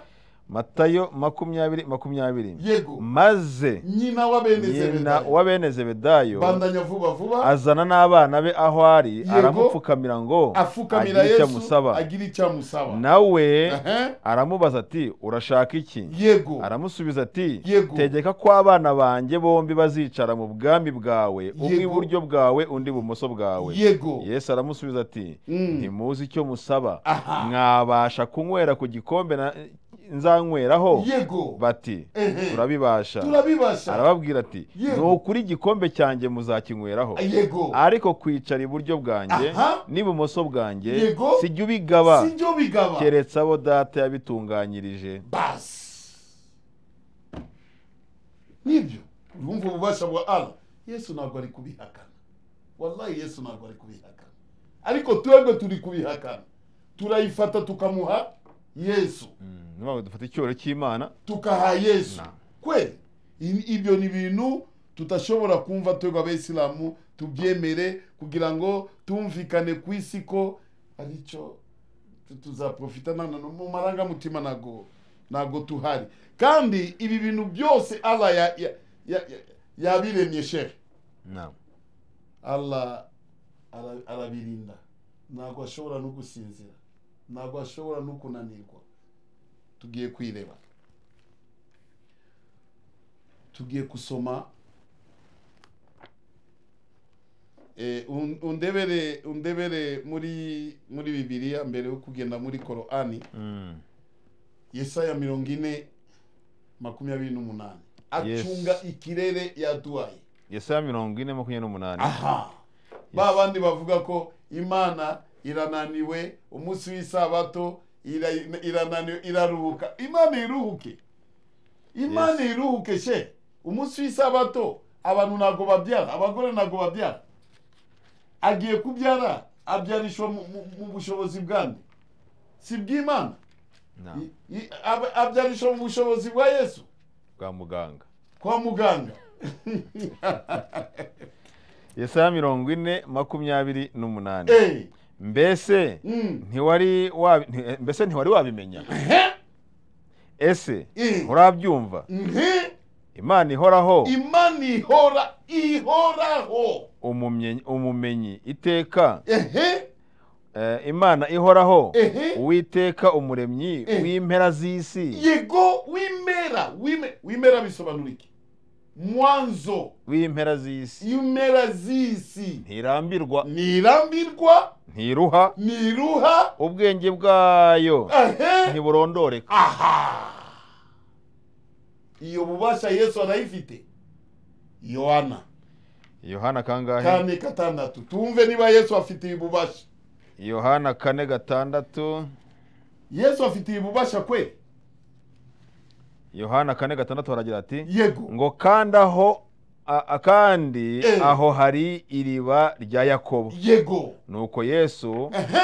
Speaker 2: matayo makumyabiri makumyabiri
Speaker 1: yego
Speaker 2: maze
Speaker 1: nyina wa bene
Speaker 2: nyina
Speaker 1: zebedayo
Speaker 2: wa bene zebedayo
Speaker 1: bandanya vuba vuba
Speaker 2: azana n'abana be aho ari
Speaker 1: Yego.
Speaker 2: aramupfukamira ngo
Speaker 1: afukamira
Speaker 2: agire icyo
Speaker 1: yesu
Speaker 2: amusaba
Speaker 1: agira icyo amusaba
Speaker 2: nawe
Speaker 1: Aha.
Speaker 2: aramubaza ati urashaka iki
Speaker 1: yego
Speaker 2: aramusubiza ati
Speaker 1: Yego.
Speaker 2: tegeka ko abana banjye bombi bazicara mu bwami bwawe umwe
Speaker 1: Yego.
Speaker 2: iburyo bwawe undi ibumoso bwawe
Speaker 1: yego
Speaker 2: yesu aramusubiza ati
Speaker 1: Mm.
Speaker 2: ntimuzi icyo musaba
Speaker 1: Aha.
Speaker 2: mwabasha kunywera ku gikombe na- nzanyweraho
Speaker 1: yego
Speaker 2: bati
Speaker 1: Ehe.
Speaker 2: turabibasha
Speaker 1: turabibasha
Speaker 2: arababwira ati
Speaker 1: Yego.
Speaker 2: ni ukuri igikombe cyanjye muzakinyweraho
Speaker 1: yego
Speaker 2: ariko kwicara iburyo bwanjye
Speaker 1: Aha.
Speaker 2: n'ibumoso bwanjye
Speaker 1: Yego.
Speaker 2: sijya ubigaba
Speaker 1: sibyo bigaba
Speaker 2: keretse abo data yabitunganyirije
Speaker 1: basi nibyo urumva ububasha bwa allah yesu ntabwo ari kubihakana wallahi yesu ntabwo ari kubihakana ariko twebwe turi kubihakana turayifata tukamuha yesu
Speaker 2: Mm, ni ukuvuga ngo dufata icyubahiro cy'imana
Speaker 1: tukaha yesu
Speaker 2: Na.
Speaker 1: kweli I- ibyo ni ibintu tutashobora kumva twebwe abayisilamu tubyemere kugira ngo tumvikane ku isi ko aricyo tu- tuzaprofita nana no mu marangamutima ntago ntago tuhari kandi ibi bintu byose allah ya- ya- ya- ya- yabiremye shehe
Speaker 2: Na.
Speaker 1: allah ara- arabirinda ntabwo ashobora no gusinzira ntabwo ashobora no kunanirwa tugiye kwireba tugiye gusoma Eh, un- undebere undebere muri muri bibiliya mbere yo kugenda muri korani
Speaker 2: Mm.
Speaker 1: yesaya mirongo ine makumyabiri n'umunani
Speaker 2: Yes.
Speaker 1: acunga ikirere yaduhaye
Speaker 2: yesaya mirongo ine makumyabiri n'umunani
Speaker 1: aha ba bandi bavuga ko imana irananiwe umunsi w'isabato ira- irananiwe iraruhuka imana iruhuke imana iruhuke she umunsi w'isabato abantu ntabwo babyara abagore ntabwo babyara agiye kubyara abyarishwa mu- mu- mu bushobozi bwande si bw'imana
Speaker 2: Na,
Speaker 1: I- i- ab- abyarishwa mu bushobozi bwa yesu
Speaker 2: bwa muganga
Speaker 1: kwa muganga
Speaker 2: yesaya mirongo ine makumyabiri n'umunani
Speaker 1: Eh,
Speaker 2: mbese
Speaker 1: mm,
Speaker 2: ntiwari wabi- nti- mbese ntiwari wabimenya
Speaker 1: ehe,
Speaker 2: ese
Speaker 1: Eh.
Speaker 2: nturabyumva
Speaker 1: mhm.
Speaker 2: imana ihoraho
Speaker 1: imana ihora ihoraho
Speaker 2: umumye- umumenyi iteka
Speaker 1: ehe
Speaker 2: Eh, imana ihoraho
Speaker 1: Ehe.
Speaker 2: uwiteka umuremyi
Speaker 1: Eh.
Speaker 2: w'impera z'isi
Speaker 1: yego wimera wime- wimera bisobanura iki mwanzo
Speaker 2: w'impera z'isi
Speaker 1: impera z'isi
Speaker 2: ntirambirwa
Speaker 1: ntirambirwa
Speaker 2: ntiruha
Speaker 1: ntiruha
Speaker 2: ubwenge bwayo
Speaker 1: ehe
Speaker 2: ntiburondoreka
Speaker 1: aha iyo bubasha yesu arayifite yohana
Speaker 2: yohana kangahe
Speaker 1: kane gatandatu tumve niba yesu afite iyi bubasha
Speaker 2: yohana kane gatandatu
Speaker 1: yesu afite iyi bubasha kwe
Speaker 2: yohana kane gatandatu haragira ati
Speaker 1: yego
Speaker 2: ngo kandi aho a- akandi
Speaker 1: Eh.
Speaker 2: aho hari iriba rya yakobo
Speaker 1: yego
Speaker 2: nuko yesu
Speaker 1: ehe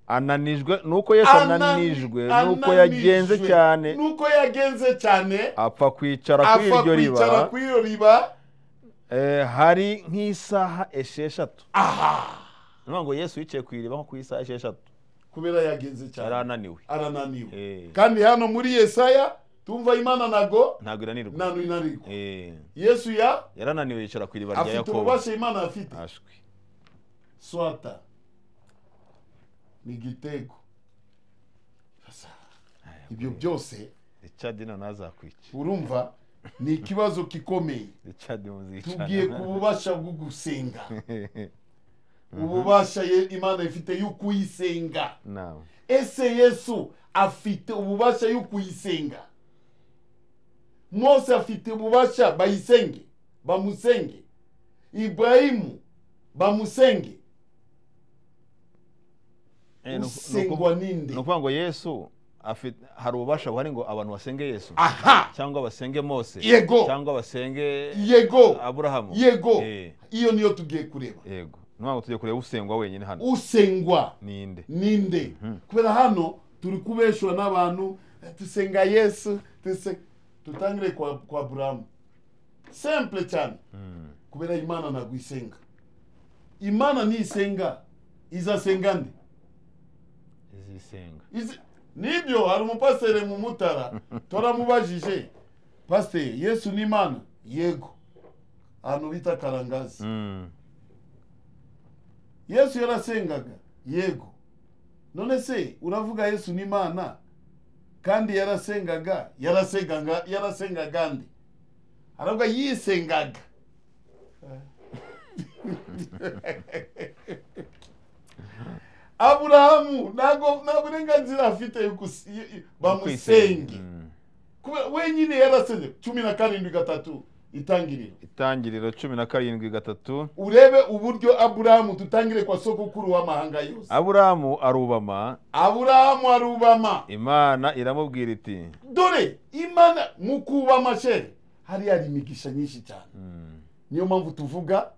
Speaker 2: ananijwe nuko yesu ananijwe nuko yagenze cyane
Speaker 1: nuko yagenze cyane
Speaker 2: apfa kwicara kuri
Speaker 1: apfa
Speaker 2: iryo
Speaker 1: kwicara
Speaker 2: riba
Speaker 1: kuri iyo riba
Speaker 2: Eh, hari nk'isaha esheshatu
Speaker 1: aha
Speaker 2: ni ukuvuga ngo yesu yicaye ku iriba nko ku isaha esheshatu
Speaker 1: kubera yagenze cyane
Speaker 2: arananiwe
Speaker 1: arananiwe
Speaker 2: Eh,
Speaker 1: kandi hano muri yesaya tumva imana nago
Speaker 2: ntabwo iranirwa
Speaker 1: nanu inanirwa
Speaker 2: Eh,
Speaker 1: yesu ya
Speaker 2: yarananiwe yicara ku iriba rya
Speaker 1: afite
Speaker 2: yakobo
Speaker 1: ububasha imana afite
Speaker 2: ashwi
Speaker 1: swata ni igitego Sasa, ibyo byose
Speaker 2: richard nawe ntazakwica
Speaker 1: urumva ni ikibazo gikomeye
Speaker 2: richard
Speaker 1: tugiye ku
Speaker 2: muzicana
Speaker 1: bubasha bwo gusenga ububasha ye- imana ifite yo kuyisenga
Speaker 2: nawe
Speaker 1: ese yesu afite ububasha yo kuyisenga mose afite ububasha bayisenge bamusenge ibrahimu bamusenge
Speaker 2: Eh, ni uku- ni uku-
Speaker 1: usengwa ninde
Speaker 2: ni ukuvuga ngo yesu afite hari ububasha buhari ngo abantu basenge yesu
Speaker 1: aha
Speaker 2: cyangwa basenge mose
Speaker 1: Yego.
Speaker 2: cyangwa basenge
Speaker 1: yego
Speaker 2: aburahamu
Speaker 1: yego
Speaker 2: Eh,
Speaker 1: iyo niyo tugiye kureba
Speaker 2: yego ni ukuvuga ngo tujye kureba usengwa wenyine hano
Speaker 1: usengwa
Speaker 2: ninde
Speaker 1: ninde kubera hano turi kubeshwa n'abantu eh, tusenga yesu tuse dutangire kwa, kwa burahamu simple cyane kubera imana ntabwo isenga imana nisenga izasenga nde
Speaker 2: izisenga
Speaker 1: Izi- nibyo hari umupasiteri mu mutara turamubajije pasiteri yesu ni imana yego ahantu bita karangazi
Speaker 2: Mm.
Speaker 1: yesu yarasengaga yego none se uravuga yesu ni imana kandi yarasengaga yarasengaga yarasengaga nde aravuga yisengaga aburahamu ntago nta burenganzira afite yo gusi- yo- yo- bamusenge
Speaker 2: Mm.
Speaker 1: Kubera wenyine yarasenze cumi na karindwi gatatu itangiriro
Speaker 2: itangiriro cumi na karindwi gatatu
Speaker 1: urebe uburyo aburahamu dutangire kwa sogokuru w'amahanga yose
Speaker 2: aburahamu arubama
Speaker 1: aburahamu arubama
Speaker 2: imana iramubwira iti
Speaker 1: dore imana mu kubama shere hariya hari imigisha nyinshi cyane
Speaker 2: Mm,
Speaker 1: niyo mpamvu tuvuga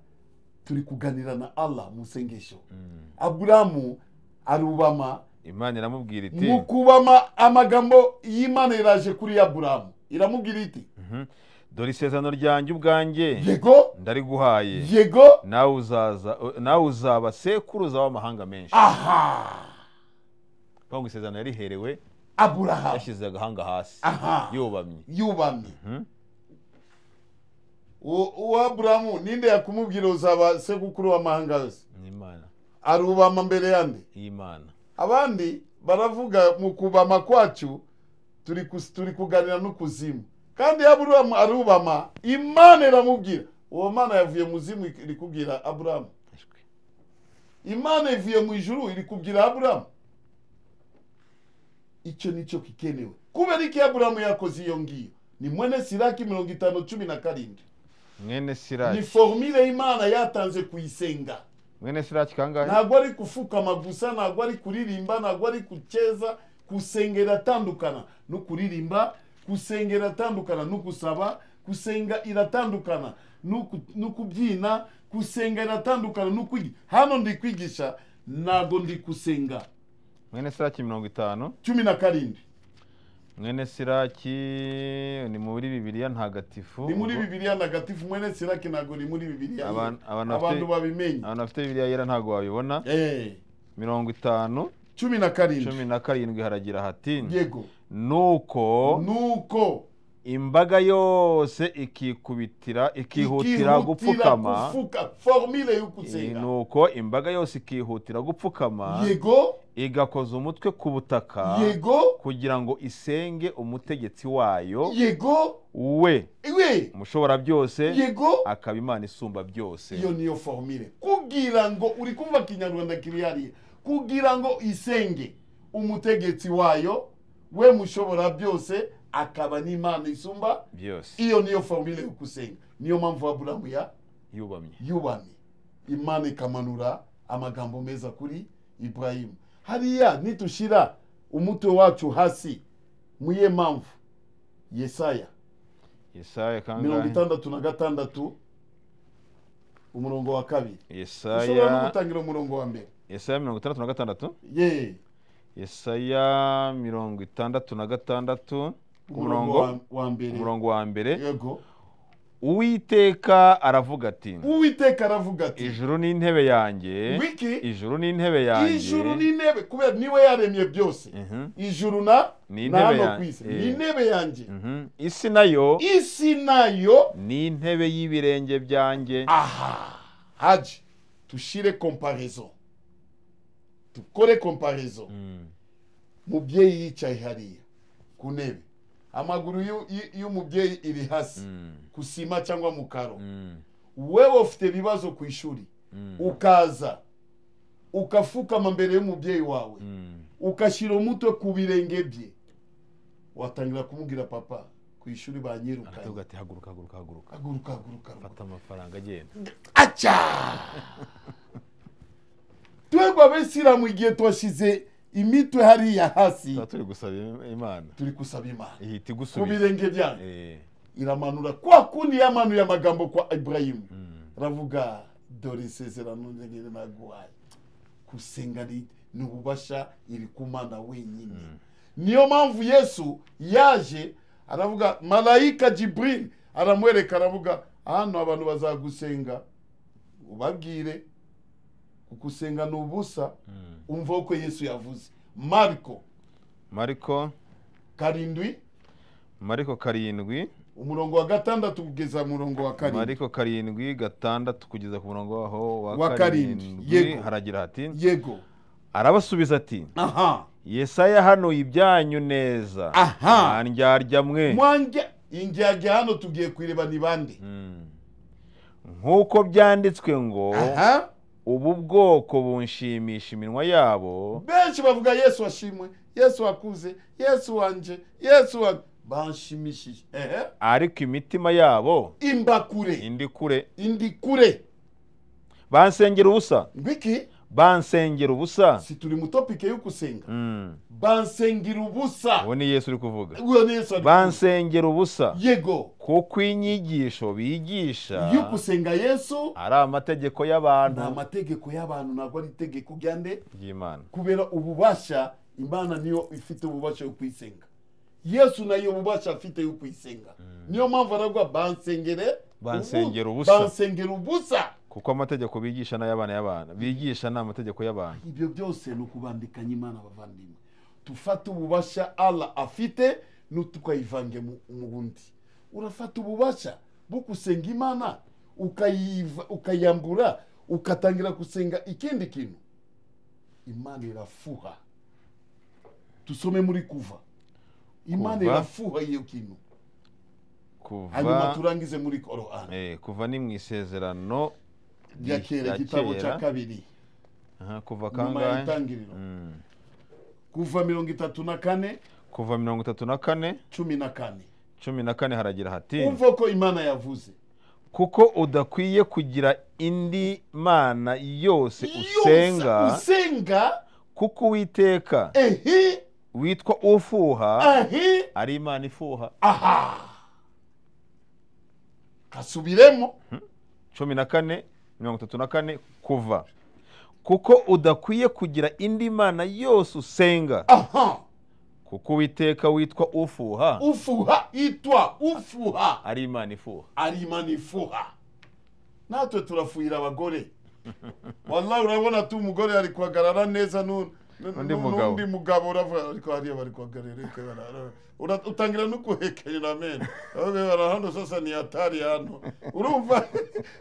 Speaker 1: turi kuganira na allah mu isengesho
Speaker 2: mm.
Speaker 1: aburahamu arubama
Speaker 2: imana iramubwira iti
Speaker 1: mu kubama amagambo y'imana iraje kuri aburahamu iramubwira iti
Speaker 2: Mhm. dore isezerano ryanjye ubwanjye
Speaker 1: yego
Speaker 2: ndariguhaye
Speaker 1: yego
Speaker 2: nawe uzaza nawe uzaba sekuruza w'amahanga menshi
Speaker 1: aha
Speaker 2: kuvuga ngo isezerano yariherewe
Speaker 1: aburahamu
Speaker 2: yashyize agahanga hasi
Speaker 1: aha
Speaker 2: yubamye
Speaker 1: yubamye
Speaker 2: Mhm.
Speaker 1: uwo uwo aburahamu ninde yakumubwira uzaba sekukuru w'amahanga yose
Speaker 2: ni imana
Speaker 1: arubama mbere yande
Speaker 2: y'imana
Speaker 1: abandi baravuga mu kubama kwacu turi kus- turi kuganira n'ukuzimu kandi aburahamu arubama imana iramubwira uwo mana yavuye mu zimu iri kubwira aburahamu
Speaker 2: Ashwi.
Speaker 1: imana ivuye mu ijuru iri kubwira aburahamu icyo nicyo kikenewe kubera iki aburahamu yakoze iyo ngiyo ni mwene siraki mirongo itanu cumi na karindwi
Speaker 2: mwene
Speaker 1: ni
Speaker 2: siraki
Speaker 1: formule imana yatanze kuyisenga
Speaker 2: mwene siraki kangahe
Speaker 1: ntabwo ari gufukama gusa ntabwo ari kuririmba ntabwo ari guceza gusengera atandukana no kuririmba gusengera atandukana no gusaba gusenga iratandukana no ku- no kubyina gusenga iratandukana no kwigisha hano ndi kwigisha ntabwo ndi gusenga
Speaker 2: mwene siraki mirongo itanu
Speaker 1: cumi na karindwi
Speaker 2: mwene siraki ni muri bibiliya ntagatifu
Speaker 1: ni muri bibiliya ntagatifu mwene siraki ntabwo ni muri bibiliya ye.
Speaker 2: Abantu- abantu bafite-
Speaker 1: abantu babimenye
Speaker 2: abantu bafite bibiliya yera ntabwo wabibona
Speaker 1: Eh,
Speaker 2: mirongo itanu
Speaker 1: cumi na karindwi
Speaker 2: cumi na karindwi haragira hati
Speaker 1: yego
Speaker 2: nuko
Speaker 1: nuko
Speaker 2: imbaga yose ikikubitira ikihutira gupfukama
Speaker 1: gupfuka formule yo kuzenga
Speaker 2: nuko imbaga yose ikihutira gupfukama
Speaker 1: yego
Speaker 2: igakoza umutwe ku butaka
Speaker 1: yego
Speaker 2: kugira ngo isenge umutegetsi wayo
Speaker 1: yego
Speaker 2: we
Speaker 1: we
Speaker 2: umushoborabyose
Speaker 1: yego
Speaker 2: akaba imana isumba byose
Speaker 1: iyo niyo formule kugira ngo uri kumva kinyarwanda kiri hariya kugira ngo isenge umutegetsi wayo we mushobora byose akaba n'imana isumba
Speaker 2: byose
Speaker 1: iyo niyo formule yo kusenga niyo mpamvu aburamu ya
Speaker 2: yubamye
Speaker 1: yubamye imana ikamanura amagambo meza kuri iburayimu hariya nitushira umutwe wacu hasi muye mpamvu yesaya
Speaker 2: yesaya
Speaker 1: mirongo
Speaker 2: kangahe
Speaker 1: itandatu na gatandatu umurongo wa kabiri ushobora no
Speaker 2: yesaya
Speaker 1: gutangira umurongo wa mbere
Speaker 2: yesaya mirongo itandatu na gatandatu
Speaker 1: ye
Speaker 2: yesaya mirongo itandatu na gatandatu umurongo
Speaker 1: wa- wa mbere
Speaker 2: umurongo wa mbere
Speaker 1: yego
Speaker 2: uwiteka aravuga ati
Speaker 1: uwiteka aravuga ati
Speaker 2: ijuru ni intebe yanjye
Speaker 1: wiki
Speaker 2: ijuru ni intebe yanjye
Speaker 1: ijuru n'intebe kubera niwe yaremye byose
Speaker 2: Mhm,
Speaker 1: ijuru na
Speaker 2: Ni
Speaker 1: na
Speaker 2: intebe
Speaker 1: hano
Speaker 2: ya-
Speaker 1: ku isi
Speaker 2: eh.
Speaker 1: ni intebe yanjye
Speaker 2: mhm. isi nayo
Speaker 1: isi nayo
Speaker 2: ni intebe y'ibirenge byanjye
Speaker 1: aha haji tushire komparizo dukore komparizo
Speaker 2: Mm,
Speaker 1: mubyeyi yicaye hariya ku ntebe amaguru y'u- y'u- y'umubyeyi iri hasi
Speaker 2: mm,
Speaker 1: ku sima cyangwa mu karo
Speaker 2: mm,
Speaker 1: wewe ufite ibibazo ku ishuri
Speaker 2: mm,
Speaker 1: ukaza ukafukama mbere y'umubyeyi wawe
Speaker 2: mm.
Speaker 1: ukashyira umutwe ku birenge bye watangira kumubwira papa ku ishuri banyirukanye
Speaker 2: aravuga ati haguruka haguruka haguruka
Speaker 1: haguruka haguruka haguruka."
Speaker 2: fata amafaranga agenda
Speaker 1: aca twebwe abisilamu igihe twashyize imitwe hariya hasi
Speaker 2: tuba turi gusaba im- imana
Speaker 1: turi gusaba imana
Speaker 2: ihita
Speaker 1: ku
Speaker 2: igusubiza
Speaker 1: birenge byanyu
Speaker 2: Eh,
Speaker 1: iramanura kwa kundi yamanuye amagambo kwa iburayimu
Speaker 2: mm.
Speaker 1: aravuga dore isezerano ndegere naguhaye gusenga ni ni ububasha iri ku mana wenyine niyo mpamvu yesu yaje aravuga marayika jibril aramwereka aravuga hano abantu bazagusenga ubabwire kuko usenga ni ubusa
Speaker 2: Mm.
Speaker 1: umva uko yesu yavuze mariko
Speaker 2: mariko
Speaker 1: karindwi
Speaker 2: mariko karindwi
Speaker 1: umurongo wa gatandatu kugeza ku murongo wa karindwi
Speaker 2: mariko karindwi gatandatu kugeza ku murongo waho wa
Speaker 1: Wa karindwi,
Speaker 2: karindwi
Speaker 1: yego.
Speaker 2: haragira hati
Speaker 1: yego
Speaker 2: arabasubiza ati
Speaker 1: aha
Speaker 2: yesaya hano ibyanyu neza
Speaker 1: Aha.
Speaker 2: mwandyarya mwe
Speaker 1: mwange indyarya hano tugiye kureba ni bande
Speaker 2: Mm. nk'uko byanditswe ngo
Speaker 1: aha
Speaker 2: ubu bwoko bunshimisha iminwa yabo
Speaker 1: benshi bavuga yesu washimwe yesu wakuze yesu wanje yesu wa banshimishije ehe
Speaker 2: ariko imitima yabo
Speaker 1: imbakure
Speaker 2: indi kure
Speaker 1: indi kure
Speaker 2: bansengera ubusa
Speaker 1: ngwiki
Speaker 2: bansengera ubusa
Speaker 1: si turi mu topike yo gusenga
Speaker 2: Mm.
Speaker 1: bansengera ubusa
Speaker 2: uwo ni yesu uri kuvuga
Speaker 1: uwo ni yesu ari
Speaker 2: bansengera ubusa
Speaker 1: kuvuga. yego
Speaker 2: kuko inyigisho bigisha
Speaker 1: yo gusenga yesu
Speaker 2: ari amategeko
Speaker 1: ni
Speaker 2: y'abantu
Speaker 1: amategeko y'abantu ntabwo ari itegeko ryande
Speaker 2: ry'imana
Speaker 1: kubera ububasha imana niyo ifite ububasha yo kuyisenga yesu nayo ububasha afite yo kuyisenga niyo mpamvu aravuga bansengere
Speaker 2: Bansengera
Speaker 1: ubu-
Speaker 2: ubusa."
Speaker 1: bansengera ubusa
Speaker 2: kuko amategeko bigisha n'ay'abana y'abana bigisha ni amategeko y'abantu
Speaker 1: ibyo byose ni ukubandikanya imana bavandimwe dufate ububasha allah afite nitukayivange mu mu bundi urafata ububasha bwo gusenga imana ukayiva- ukayambura ugatangira gusenga ikindi kintu imana irafuha dusome muri kuva imana
Speaker 2: Kuva.
Speaker 1: irafuha iyo kintu hanyuma
Speaker 2: kuva
Speaker 1: turangize muri korani
Speaker 2: eh, kuva ni mu isezerano
Speaker 1: rya kera igitabo cya kabiri
Speaker 2: Aha, kuva
Speaker 1: nyuma ya
Speaker 2: kangahe
Speaker 1: itangiriro
Speaker 2: Mm.
Speaker 1: kuva mirongo itatu na kane
Speaker 2: kuva mirongo itatu na kane
Speaker 1: cumi na kane
Speaker 2: cumi na kane haragira hati
Speaker 1: umva ko imana yavuze
Speaker 2: kuko udakwiye kugira indi mana yose
Speaker 1: Yose
Speaker 2: usenga
Speaker 1: usenga
Speaker 2: kuko uwiteka
Speaker 1: ehe
Speaker 2: witwa ufuha
Speaker 1: ehe
Speaker 2: ari imana ifuha
Speaker 1: aha kasubiremo
Speaker 2: cumi na kane mirongo itatu na kane kuva kuko udakwiye kugira indi mana yose usenga
Speaker 1: aha
Speaker 2: kuko uwiteka witwa ufuha
Speaker 1: ufuha itwa ufuha
Speaker 2: ari imana ifuha
Speaker 1: ari imana ifuha natwe turafuhira abagore wallahi urabona tu umugore ari guhagarara neza nu- nu-
Speaker 2: Undi
Speaker 1: nu-
Speaker 2: mugabo.
Speaker 1: n'undi mugabo uravuga ariko hariya bari guhagarara ariko bara- ura- utangira no guhekerera mene Avuga, bara hano sasa ni hatari hano urumva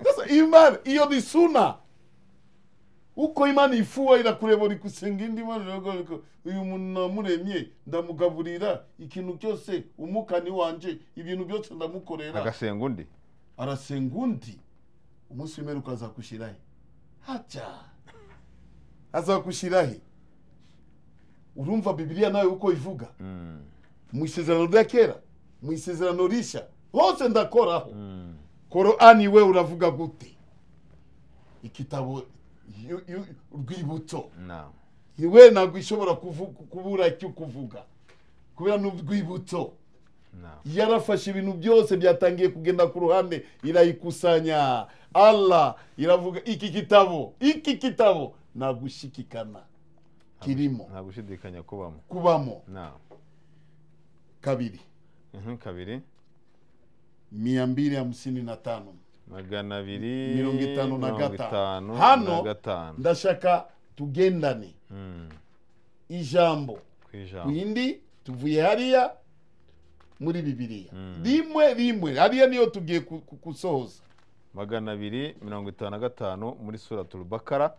Speaker 1: sasa imana iyo ni suna uko imana ifuha irakureba uri gusenga indi mana iravuga ariko uyu muntu namuremye ndamugaburira ikintu cyose umukani wanje ibintu byose ndamukorera
Speaker 2: agasenga undi
Speaker 1: arasenga undi umunsi w'imperuka azagushyira he haca azagushyira he urumva bibiliya nawe uko ivuga
Speaker 2: Mm,
Speaker 1: mu isezerano rya kera mu isezerano rishya hose ndakoraho
Speaker 2: mm.
Speaker 1: korani we uravuga gute ikitabo yu- yu- rwibutso
Speaker 2: Naam.
Speaker 1: iwe ntabwo ishobora kuvu- kubura icyo kuvuga kubera ni urwibutso
Speaker 2: Naam.
Speaker 1: yarafashe ibintu byose byatangiye kugenda ku ruhande irayikusanya allah iravuga iki gitabo iki gitabo nta gushikikana kirimo
Speaker 2: nta gushidikanya kubamo
Speaker 1: kubamo
Speaker 2: Naam.
Speaker 1: kabiri
Speaker 2: Mhm, kabiri
Speaker 1: mia mbili hamsini na tano
Speaker 2: magana abiri
Speaker 1: mirongo itanu na
Speaker 2: mirongo
Speaker 1: gatanu
Speaker 2: itanu na
Speaker 1: hano
Speaker 2: gatanu
Speaker 1: ndashaka tugendane
Speaker 2: Mm,
Speaker 1: ijambo
Speaker 2: ku ijambo.
Speaker 1: ku yindi tuvuye hariya muri bibiliya
Speaker 2: Mm.
Speaker 1: rimwe rimwe hariya niyo tugiye ku- ku- gusohoza
Speaker 2: magana abiri mirongo itanu na gatanu muri suratul bakara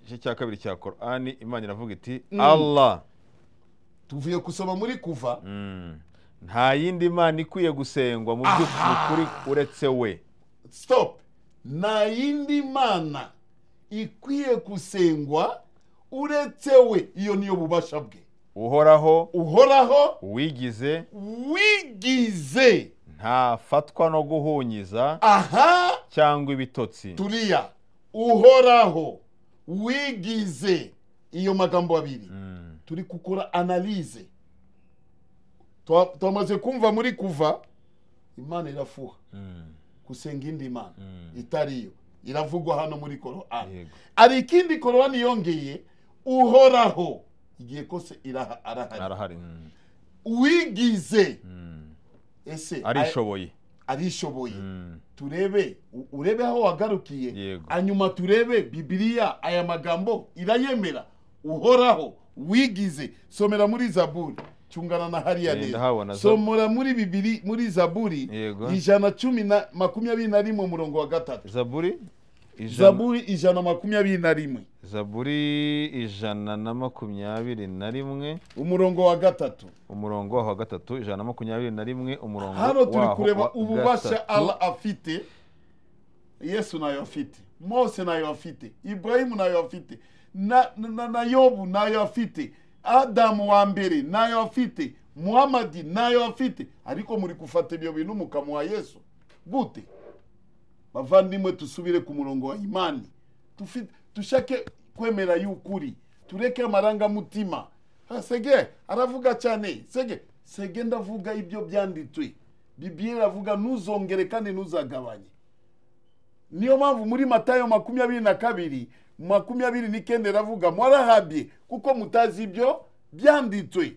Speaker 2: igice cya kabiri cya korani imana iravuga iti
Speaker 1: Mm.
Speaker 2: allah
Speaker 1: tuvuye gusoma muri kuva
Speaker 2: Mm. nta yindi mana ikwiye gusengwa mu by'ukuri uretse we
Speaker 1: stop nta yindi mana ikwiye gusengwa uretse we iyo niyo bubasha bwe
Speaker 2: uhoraho
Speaker 1: uhoraho
Speaker 2: uwigize
Speaker 1: wigize
Speaker 2: ntafatwa no guhunyiza
Speaker 1: aha
Speaker 2: cyangwa ibitotsi
Speaker 1: turiya uhoraho wigize iyo magambo abiri
Speaker 2: Mm.
Speaker 1: turi gukora analize Twa- twamaze kumva muri kuva imana irafuha
Speaker 2: Mm.
Speaker 1: gusenga indi mana
Speaker 2: Mm.
Speaker 1: itariyo iravugwa hano muri korani
Speaker 2: Yego.
Speaker 1: hari ikindi korowani yongeye uhoraho igihe kose iraha arahari
Speaker 2: arahari Mm.
Speaker 1: wigize
Speaker 2: Mm.
Speaker 1: ese
Speaker 2: arishoboye
Speaker 1: arishoboye
Speaker 2: Mm.
Speaker 1: turebe u- urebe aho wagarukiye
Speaker 2: Yego.
Speaker 1: hanyuma turebe bibiliya aya magambo irayemera uhoraho wigize somera muri zaburi cyungana na hariya
Speaker 2: Eh, ndahabona
Speaker 1: neza
Speaker 2: za-
Speaker 1: somora muri bibiri muri zaburi
Speaker 2: Yego.
Speaker 1: ijana cumi na makumyabiri na rimwe umurongo wa gatatu
Speaker 2: zaburi ijana
Speaker 1: zaburi ijana makumyabiri na rimwe
Speaker 2: zaburi ijana na makumyabiri na rimwe
Speaker 1: umurongo wa gatatu
Speaker 2: umurongo waho wa gatatu ijana na makumyabiri na rimwe umurongo
Speaker 1: hano turi
Speaker 2: waho wa
Speaker 1: kureba ububasha
Speaker 2: gatatu.
Speaker 1: allah afite yesu nayo afite mose nayo afite iburahimu nayo afite na, na, na yobu nayo afite adamu wa mbere nayo afite muhamadi nayo afite ariko muri gufata ibyo bintu mukamuha yesu gute bavandimwe tusubire ku murongo wa imani Tufi- dushake kwemera y'ukuri tureke amarangamutima Ha, sege aravuga cyane sege sege ndavuga ibyo byanditswe bibiliya iravuga ntuzongere kandi ntuzagabanye niyo mpamvu muri matayo makumyabiri na kabiri makumyabiri n'icyenda iravuga mwarahabye kuko mutazi ibyo byanditswe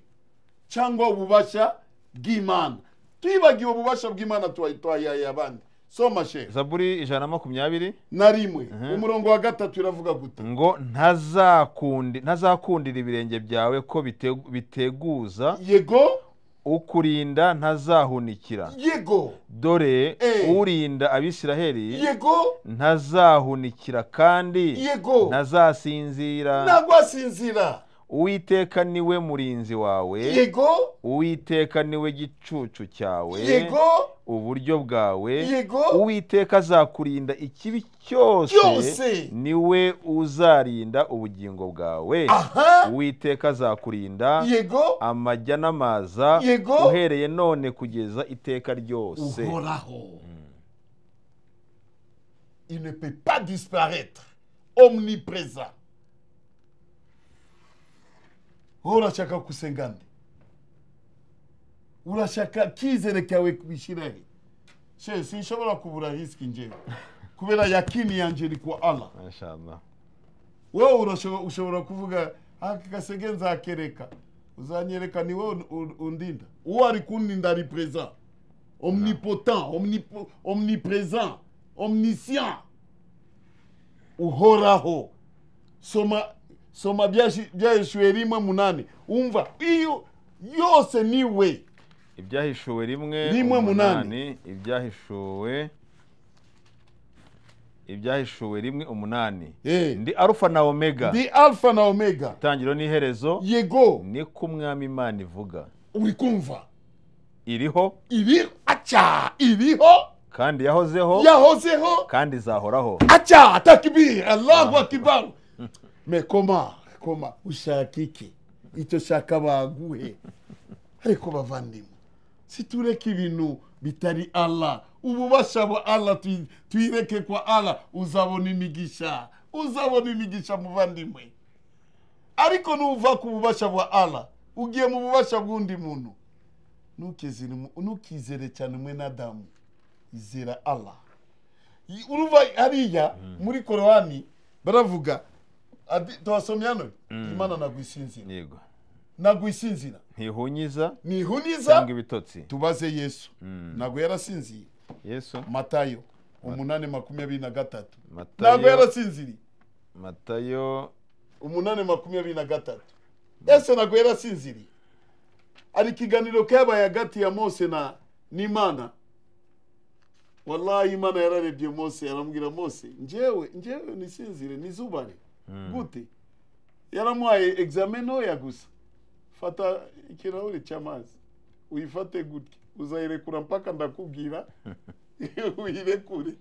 Speaker 1: cyangwa ububasha bw'imana twibagiwe ububasha bw'imana twayaye abandi soma shefu
Speaker 2: zaburi ijana na makumyabiri
Speaker 1: na rimwe umurongo wa gatatu iravuga gute
Speaker 2: ngo ntazakundi ntazakundira ibirenge byawe ko bitegu- biteguza
Speaker 1: yego
Speaker 2: ukurinda ntazahunikira
Speaker 1: yego
Speaker 2: dore
Speaker 1: Eh.
Speaker 2: urinda abisiraheli
Speaker 1: yego
Speaker 2: ntazahunikira kandi
Speaker 1: yego
Speaker 2: ntazasinzira
Speaker 1: ntabwo asinzira
Speaker 2: uwiteka niwe murinzi wawe
Speaker 1: yego
Speaker 2: uwiteka niwe gicucu cyawe
Speaker 1: yego
Speaker 2: uburyo bwawe
Speaker 1: Yego.
Speaker 2: uwiteka azakurinda ikibi cyose
Speaker 1: Cyose.
Speaker 2: niwe uzarinda ubugingo bwawe
Speaker 1: aha
Speaker 2: uwiteka azakurinda
Speaker 1: yego
Speaker 2: amajya n'amaza
Speaker 1: Yego.
Speaker 2: uhereye none kugeza iteka ryose
Speaker 1: Uhoraho. Il ne peut pas disparaître. Omniprésent. urashaka kusenga nde urashaka kizere kawe kubishyirahe she sinshobora kubura risiki njyewe kubera yakini yanjye iri kwa allah
Speaker 2: Mashallah.
Speaker 1: wowe urashobo- ushobora kuvuga aka gasege nzakereka uzanyereka ni wowe un- undinda uwo ari kuninda ari présent omnipotent omnipo, omnipresent omniscient uhoraho soma soma byashi- byaheshuwe rimwe munani umva iyo yose niwe
Speaker 2: ibyahishuwe rimwe
Speaker 1: Rimwe umunani.
Speaker 2: ibyahishuwe ibyahishuwe rimwe umunani
Speaker 1: Eh.
Speaker 2: ndi arufa na omega
Speaker 1: ndi alpha na omega
Speaker 2: itangiriro n'iherezo
Speaker 1: yego
Speaker 2: ni ko umwami imana ivuga
Speaker 1: uri kumva
Speaker 2: iriho
Speaker 1: iriho aca iriho
Speaker 2: kandi yahozeho
Speaker 1: yahozeho
Speaker 2: kandi izahoraho
Speaker 1: acha takbir allahu akbar me koma koma ushaka iki icyo shaka baguhe ariko bavandimwe situreke ibintu bitari allah ububasha bwa allah tuy- tuyireke kwa allah uzabona imigisha uzabona imigisha muvandimwe ariko nuva ku bubasha bwa allah ugiye mu bubasha bw'undi muntu ntukizere mu- ntukizere cyane mwe nadamu izera allah Y- uruva hariya muri korowani baravuga adi- turasomya none imana nagwisinzira
Speaker 2: yego
Speaker 1: nagwisinzira
Speaker 2: ntihunyiza
Speaker 1: nihuniza
Speaker 2: cyangwa ibitotsi
Speaker 1: tubaze yesu
Speaker 2: Mm.
Speaker 1: ntabwo yarasinziye
Speaker 2: yesu
Speaker 1: matayo umunani makumyabiri na gatatu ntabwo
Speaker 2: matayo
Speaker 1: yarasinziriye
Speaker 2: matayo
Speaker 1: umunani makumyabiri na gatatu yesu ntabwo yarasinziriye hari ikiganiro kabaye hagati ya mose na n'imana wallahi imana yararebye mose aramubwira mose njyewe njyewe nisinzire nizubare
Speaker 2: Mm.
Speaker 1: gute yaramuhaye examen ntoya gusa fata ikirahuri cy'amazi uyifate gutya uzayirekura mpaka ndakubwira uyirekure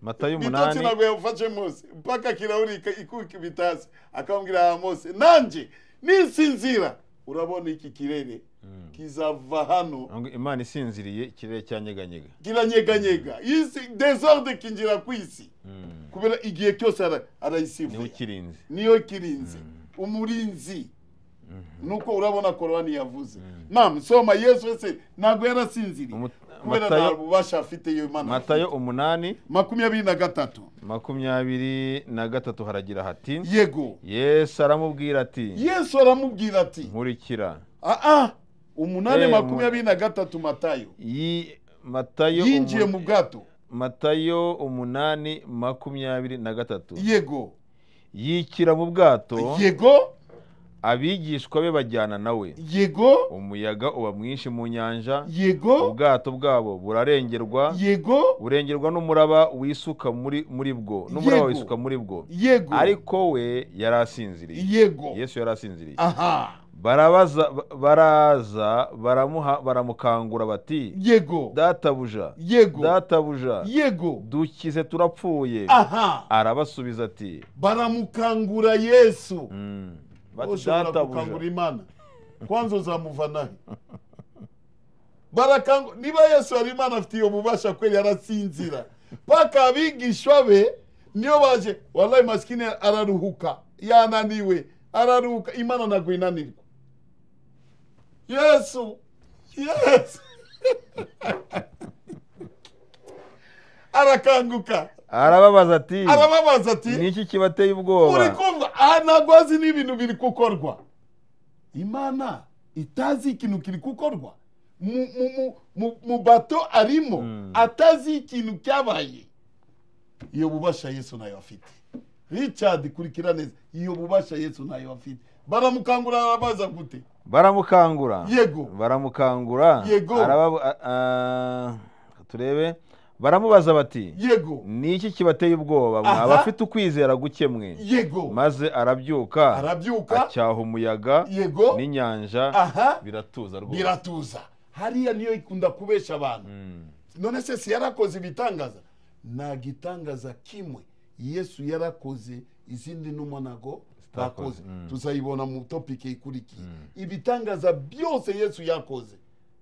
Speaker 2: matayo
Speaker 1: mitotsi
Speaker 2: umunani
Speaker 1: ntabwo yawufashe mose mpaka kirahuri ika- ikuka ibitasi akamubwira aha mose nanjye nisinzira urabona iki kirere kizava hano
Speaker 2: Ngo imana isinziriye ikirere cyanyeganyega
Speaker 1: kiranyeganyega isi desorde kinjira ku isi
Speaker 2: Mm.
Speaker 1: kubera igihe cyose ara-
Speaker 2: niwe
Speaker 1: arayisivuye
Speaker 2: ukirinze
Speaker 1: niyo kirinze umurinzi nuko urabona korowani yavuze nam soma yesu wese ntabwo yarasinziriye
Speaker 2: Umu-
Speaker 1: kubera
Speaker 2: Matayo-
Speaker 1: nta bubasha afite yo imana
Speaker 2: matayo umunani
Speaker 1: makumyabiri na gatatu
Speaker 2: makumyabiri na gatatu haragira hati
Speaker 1: yego
Speaker 2: yesu aramubwira ati
Speaker 1: yesu aramubwira ati
Speaker 2: nkurikira
Speaker 1: aa umunani
Speaker 2: Eh,
Speaker 1: makumyabiri na gatatu matayo
Speaker 2: Yi- matayo
Speaker 1: yinjiye
Speaker 2: umu-
Speaker 1: mu bwato
Speaker 2: matayo umunani makumyabiri na gatatu
Speaker 1: yego
Speaker 2: yikira mu bwato
Speaker 1: yego
Speaker 2: abigishwa be bajyana nawe
Speaker 1: yego
Speaker 2: umuyaga uba mwinshi mu nyanja
Speaker 1: yego
Speaker 2: ubwato bwabo burarengerwa
Speaker 1: yego
Speaker 2: burengerwa n'umuraba wisuka muri muri bwo n'umuraba
Speaker 1: Yego.
Speaker 2: wisuka muri bwo
Speaker 1: yego
Speaker 2: ariko we yari asinziriye
Speaker 1: yego
Speaker 2: yesu yari asinziriye
Speaker 1: aha
Speaker 2: barabaza baraza baramuha baramukangura bati
Speaker 1: yego
Speaker 2: databuja
Speaker 1: yego
Speaker 2: databuja
Speaker 1: yego
Speaker 2: dukize turapfuye
Speaker 1: aha
Speaker 2: arabasubiza ati
Speaker 1: baramukangura yesu
Speaker 2: "Mm, bati,
Speaker 1: ushobora gukangura
Speaker 2: databuja
Speaker 1: imana kwanza uzamuva he barakangu niba yesu yari imana afite iyo bubasha kweli arasinzira paka abigishwa be niyo baje wallahi masikini araruhuka yananiwe araruhuka imana ntabwo inanirwa yesu yesu arakanguka
Speaker 2: arababaza ati
Speaker 1: arababaza ati
Speaker 2: niki kibateye
Speaker 1: uri
Speaker 2: ubwoba
Speaker 1: kumva aha ntabwo azi n'ibintu biri gukorwa imana itazi ikintu kiri gukorwa mu, mu, mu, mu, mu bato arimo
Speaker 2: Mm.
Speaker 1: atazi ikintu cyabaye iyo bubasha yesu ntayo afite richard kurikira neza iyo bubasha yesu ntayo afite baramukangura arabaza gute
Speaker 2: baramukangura
Speaker 1: Yego.
Speaker 2: baramukangura
Speaker 1: Yego.
Speaker 2: Arababu- a- a- turebe baramubaza bati
Speaker 1: yego
Speaker 2: niki kibateye ubwoba
Speaker 1: Aha.
Speaker 2: mwaba afite ukwizera guke mwe
Speaker 1: yego
Speaker 2: maze arabyuka
Speaker 1: arabyuka
Speaker 2: acyaha umuyaga
Speaker 1: yego
Speaker 2: n'inyanja
Speaker 1: aha
Speaker 2: biratuza rwose
Speaker 1: biratuza hariya niyo ikunda kubesha abantu
Speaker 2: Mm.
Speaker 1: none se si yarakoze ibitangaza nta gitangaza kimwe yesu yarakoze izindi numa nago
Speaker 2: Zitakoze,
Speaker 1: bakoze
Speaker 2: mm.
Speaker 1: tuzayibona mu topike ikurikiye ibitangaza byose yesu yakoze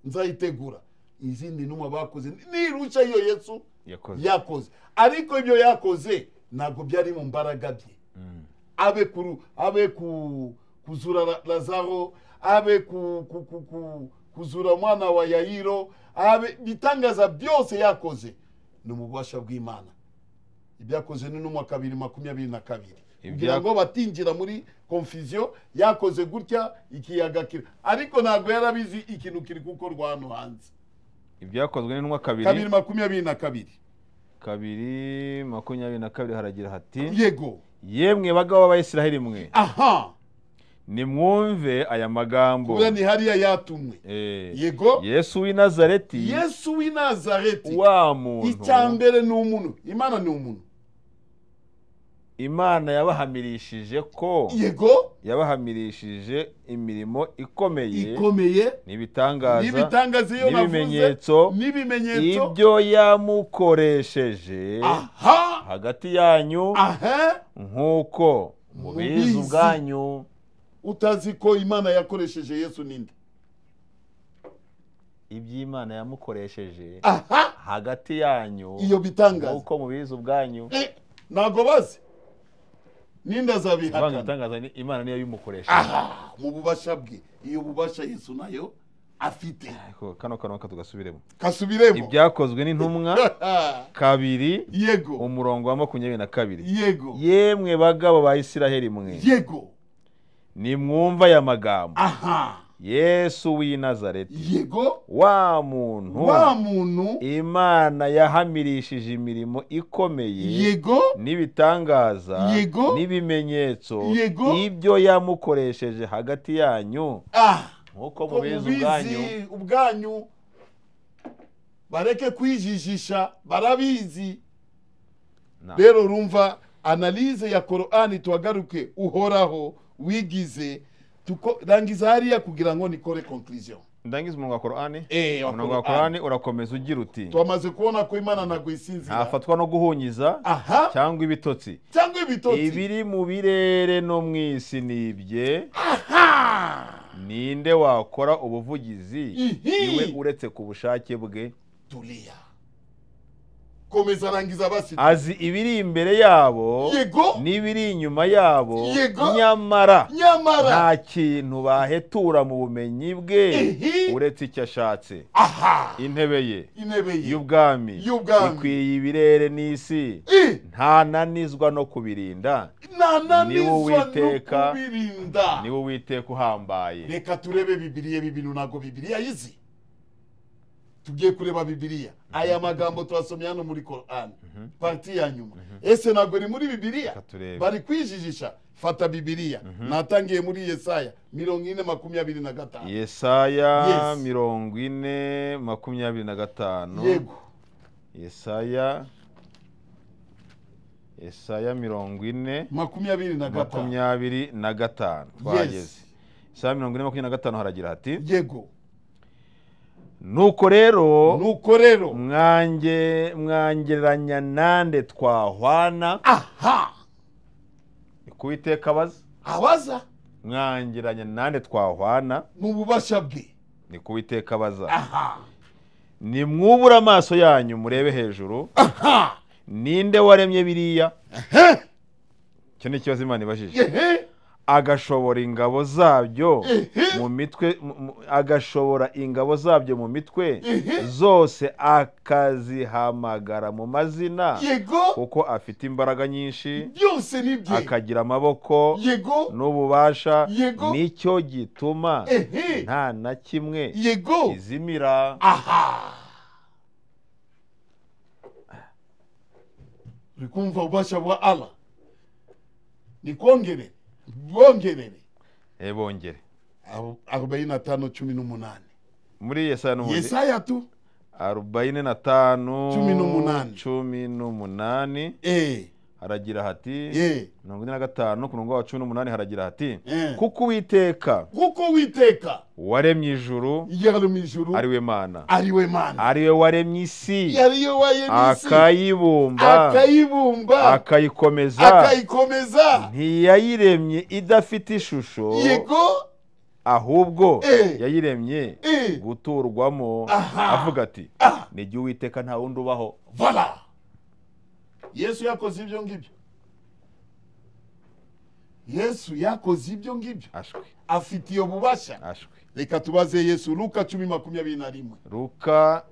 Speaker 1: nzayitegura izindi numa bakoze nirusha iyo yesu
Speaker 2: yakoze
Speaker 1: yakoze ariko ibyo yakoze ntabwo byari mu mbaraga bye
Speaker 2: Mm.
Speaker 1: abe kuru abe ku kuzura La- lazaro abe ku, ku, ku, ku, kuzura mwana wa yayiro abe bitangaza byose yakoze ni mu bubasha bw'imana ibyakoze ni n'umwa kabiri makumyabiri na kabiri kugira ngo batinjira muri confusion yakoze gutya ikiyaga kira ariko ntabwo yarabizi ikintu kiri gukorwa hano hanze
Speaker 2: ibyakozwe n'intumwa
Speaker 1: kabiri
Speaker 2: kabiri
Speaker 1: makumyabiri na kabiri
Speaker 2: kabiri makumyabiri na kabiri haragira hati
Speaker 1: yego
Speaker 2: yemwe bagabo b'abayisiraheli mwe
Speaker 1: aha
Speaker 2: nimwumve aya magambo
Speaker 1: kubera ni hariya yatumwe
Speaker 2: Eh,
Speaker 1: yego
Speaker 2: yesu w'i nazareti
Speaker 1: yesu w'i nazareti
Speaker 2: wa muntu
Speaker 1: icya mbere ni umuntu imana ni umuntu
Speaker 2: imana yabahamirishije ko
Speaker 1: yego
Speaker 2: yabahamirishije imirimo ikomeye
Speaker 1: ikomeye
Speaker 2: n'ibitangaza
Speaker 1: n'ibitangaza iyo navuze
Speaker 2: n'ibimenyetso
Speaker 1: n'ibimenyetso
Speaker 2: ibyo yamukoresheje
Speaker 1: aha
Speaker 2: hagati yanyu
Speaker 1: aha
Speaker 2: nk'uko mubizi
Speaker 1: Mubizi.
Speaker 2: ubwanyu
Speaker 1: utazi ko imana yakoresheje yesu ninde
Speaker 2: iby'imana yamukoresheje
Speaker 1: aha
Speaker 2: hagati yanyu
Speaker 1: iyo bitangaza
Speaker 2: nk'uko mubizi ubwanyu
Speaker 1: Eh, ntago bazi ninde
Speaker 2: Ivanga
Speaker 1: azabihakana
Speaker 2: ibitangaza ni imana niyo yabimukoresheje
Speaker 1: aha mu bubasha bwe iyo bubasha yesu nayo afite
Speaker 2: Ariko kano kantu reka tugasubiremo
Speaker 1: kasubiremo
Speaker 2: ibyakozwe n'intumwa kabiri
Speaker 1: yego
Speaker 2: umurongo wa makumyabiri na kabiri
Speaker 1: yego
Speaker 2: yemwe bagabo ba isiraheli mwe
Speaker 1: yego
Speaker 2: nimwumva aya magambo
Speaker 1: aha
Speaker 2: yesu w'i nazareti
Speaker 1: yego
Speaker 2: wa muntu
Speaker 1: wa muntu
Speaker 2: imana yahamirishije imirimo ikomeye
Speaker 1: yego
Speaker 2: n'ibitangaza
Speaker 1: Yego.
Speaker 2: n'ibimenyetso
Speaker 1: Yego.
Speaker 2: ibyo yamukoresheje hagati yanyu
Speaker 1: ah
Speaker 2: nk'uko
Speaker 1: ko
Speaker 2: mubizi ubwanyu
Speaker 1: mubizi ubwanyu bareke kwijijisha barabizi
Speaker 2: Na-
Speaker 1: rero urumva analize ya korani tuhagaruke uhoraho wigize tuko- rangiza hariya kugira ngo nikore conclusion
Speaker 2: ndangiza umurongo wa korani
Speaker 1: Eh, wa
Speaker 2: umurongo wa
Speaker 1: Korani.
Speaker 2: korani urakomeza ugira uti
Speaker 1: twamaze kubona ko imana ntabwo isinzira
Speaker 2: ntafatwa no guhunyiza
Speaker 1: aha
Speaker 2: cyangwa ibitotsi
Speaker 1: cyangwa ibitotsi
Speaker 2: ibiri mu birere no mu isi ni ibye ninde wakora ubuvugizi
Speaker 1: Ihi.
Speaker 2: iwe uretse ku bushake bwe
Speaker 1: tulia komeza rangiza basi
Speaker 2: azi ibiri imbere yabo
Speaker 1: Yego.
Speaker 2: n'ibiri inyuma yabo
Speaker 1: Yego.
Speaker 2: nyamara
Speaker 1: nyamara
Speaker 2: nta kintu bahetura mu bumenyi bwe
Speaker 1: Ihi.
Speaker 2: uretse icyo ashatse
Speaker 1: aha
Speaker 2: intebe ye
Speaker 1: intebe ye
Speaker 2: y'ubwami
Speaker 1: Y'ubwami.
Speaker 2: ikwiye ibirere n'isi
Speaker 1: Eh,
Speaker 2: ntananizwa no kubirinda Niwe
Speaker 1: ntananizwa no
Speaker 2: Uwiteka,
Speaker 1: kubirinda
Speaker 2: niwe uwiteka uhambaye
Speaker 1: reka turebe bibiriya ibi bintu ntabwo bibiriya yizi tugiye kureba bibiriya aya magambo twasomye hano muri korani pariti ya nyuma ese ntabwo ni muri bibiriya
Speaker 2: Reka turebe.
Speaker 1: bari kwijijisha fata bibiriya natangiye muri yesaya mirongo ine makumyabiri na gatanu
Speaker 2: yesaya
Speaker 1: Yes.
Speaker 2: mirongo ine makumyabiri na gatanu
Speaker 1: yego
Speaker 2: yesaya yesaya mirongo ine
Speaker 1: makumyabiri na gatanu
Speaker 2: makumyabiri na gatanu twageze
Speaker 1: Yes.
Speaker 2: yesaya mirongo ine makumyabiri na gatanu haragira hati
Speaker 1: yego
Speaker 2: nuko rero
Speaker 1: nuko rero
Speaker 2: mwange mwangereranya nande twahwana
Speaker 1: aha
Speaker 2: kuwiteka abaza
Speaker 1: abaza
Speaker 2: mwangereranya nande twahwana
Speaker 1: mu bubasha bwe
Speaker 2: ni kuwiteka abaza
Speaker 1: aha
Speaker 2: nimwubure amaso yanyu murebe hejuru
Speaker 1: aha
Speaker 2: ninde waremye biriya
Speaker 1: ehe
Speaker 2: icyo ni ikibazo imana ibajije
Speaker 1: ehe
Speaker 2: agashobora ingabo zabyo
Speaker 1: Ehe.
Speaker 2: mu mitwe mu- mu- agashobora ingabo zabyo mu mitwe
Speaker 1: Ehe.
Speaker 2: zose akazihamagara mu mazina
Speaker 1: yego
Speaker 2: kuko afite imbaraga nyinshi
Speaker 1: byose ni bye
Speaker 2: akagira amaboko
Speaker 1: yego
Speaker 2: n'ububasha
Speaker 1: Yego.
Speaker 2: nicyo gituma
Speaker 1: ehe
Speaker 2: nta na kimwe
Speaker 1: yego
Speaker 2: izimira
Speaker 1: aha uri kumva ububasha bwa ala ni kongerere bwongerere
Speaker 2: Eh, bongere
Speaker 1: Aru- arobaini na tano cumi n'umunani
Speaker 2: muri yesaya n'ubundi
Speaker 1: yesaya tu
Speaker 2: arobaine na tanu
Speaker 1: Cumi n'umunani.
Speaker 2: cumi n'umunani
Speaker 1: eh
Speaker 2: haragira hati
Speaker 1: eh
Speaker 2: mirongo ine na gatanu ku murongo wa cumi n'umunani haragira hati
Speaker 1: Eh.
Speaker 2: kuko uwiteka
Speaker 1: kuko witeka
Speaker 2: waremye ijuru
Speaker 1: yari mu ijuru
Speaker 2: ari we mana
Speaker 1: ari we mana
Speaker 2: ari we waremye isi
Speaker 1: yari yo wayenisi
Speaker 2: akayibumba
Speaker 1: akayibumba
Speaker 2: akayikomeza
Speaker 1: akayikomeza
Speaker 2: ntiyayiremye idafite ishusho
Speaker 1: yego
Speaker 2: ahubwo
Speaker 1: Eh.
Speaker 2: yayiremye
Speaker 1: eh
Speaker 2: guturwamo
Speaker 1: Aha.
Speaker 2: avuga ati
Speaker 1: Ah.
Speaker 2: ni jye uwiteka nta wundi ubaho
Speaker 1: vala yesu yakoze ibyo ngibyo yesu yakoze ibyo ngibyo
Speaker 2: ashwe
Speaker 1: afite iyo bubasha
Speaker 2: ashwe
Speaker 1: reka tubaze yesu luka cumi makumyabiri na rimwe
Speaker 2: luka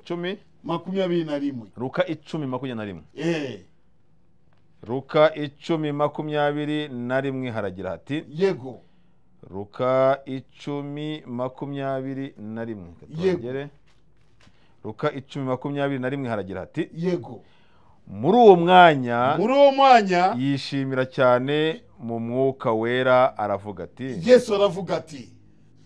Speaker 2: cumi
Speaker 1: makumyabiri na rimwe
Speaker 2: luka icumi makumyabiri na rimwe
Speaker 1: Eh.
Speaker 2: ruka icumi makumyabiri na rimwe haragira hati
Speaker 1: yego
Speaker 2: ruka icumi makumyabiri na rimwe Reka
Speaker 1: Yego.
Speaker 2: tuhagere. ruka icumi makumyabiri na rimwe haragira hati
Speaker 1: yego
Speaker 2: muri uwo mwanya
Speaker 1: muri uwo mwanya
Speaker 2: yishimira cyane mu mwuka wera aravuga ati
Speaker 1: yesu aravuga ati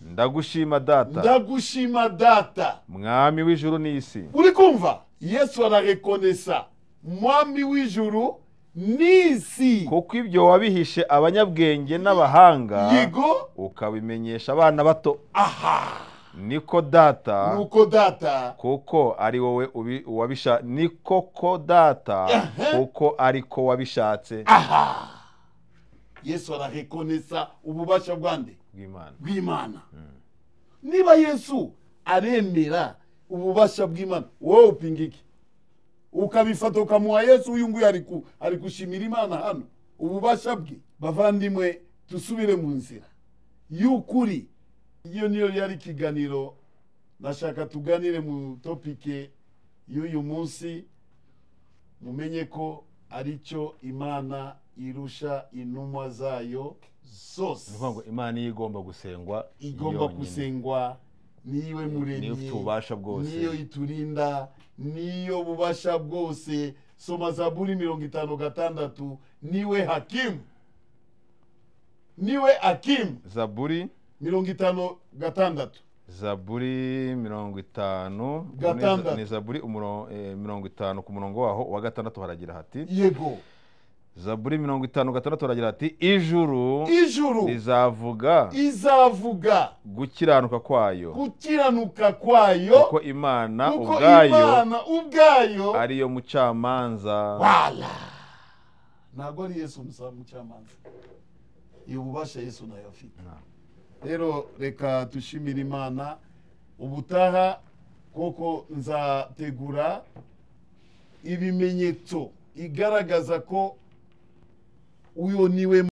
Speaker 2: ndagushima data
Speaker 1: ndagushima data
Speaker 2: mwami w'ijuru n'isi
Speaker 1: uri kumva yesu ararekonesa mwami w'ijuru n'isi
Speaker 2: kuko ibyo wabihishe abanyabwenge n'abahanga
Speaker 1: yego
Speaker 2: ukabimenyesha abana bato
Speaker 1: aha
Speaker 2: niko data
Speaker 1: nuko data
Speaker 2: kuko ari wowe ubi- uwabisha ni koko data
Speaker 1: Aha.
Speaker 2: kuko ariko wabishatse
Speaker 1: aha yesu ararekonesa ububasha bwa nde
Speaker 2: bw'imana
Speaker 1: bw'imana niba yesu aremera ububasha bw'imana wowe upinga iki ukabifata ukamuha yesu uyu nguyu ari ku- ari gushimira imana hano ububasha bwe bavandimwe dusubire mu nzira y'ukuri iyo niyo yari ikiganiro nashaka tuganire mu topike y'uyu munsi mumenye ko ari cyo imana irusha intumwa zayo zose
Speaker 2: ni ukuvuga ngo imana iyo igomba gusengwa
Speaker 1: igomba
Speaker 2: yonyine.
Speaker 1: gusengwa niwe muremyi
Speaker 2: Niyo ufite ububasha bwose.
Speaker 1: niyo iturinda niyo bubasha bwose soma zaburi mirongo itanu gatandatu niwe hakimu niwe hakimu
Speaker 2: zaburi
Speaker 1: mirongo itanu gatandatu
Speaker 2: zaburi mirongo itanu
Speaker 1: Gatandatu.
Speaker 2: ni zaburi umuro- eh, mirongo itanu ku murongo waho wa gatandatu haragira hati
Speaker 1: yego
Speaker 2: zaburi mirongo itanu gatandatu haragira hati ijuru
Speaker 1: ijuru
Speaker 2: rizavuga
Speaker 1: izavuga
Speaker 2: gukiranuka kwayo
Speaker 1: gukiranuka kwayo
Speaker 2: kuko imana
Speaker 1: kuko
Speaker 2: ubwayo
Speaker 1: imana ubwayo
Speaker 2: ariyo mucamanza
Speaker 1: wala ntabwo ari yesu umusaba mucamanza iyo bubasha yesu nayo afite
Speaker 2: Na.
Speaker 1: rero reka dushimire imana ubutaha koko nzategura ibimenyetso igaragaza ko uyu niwe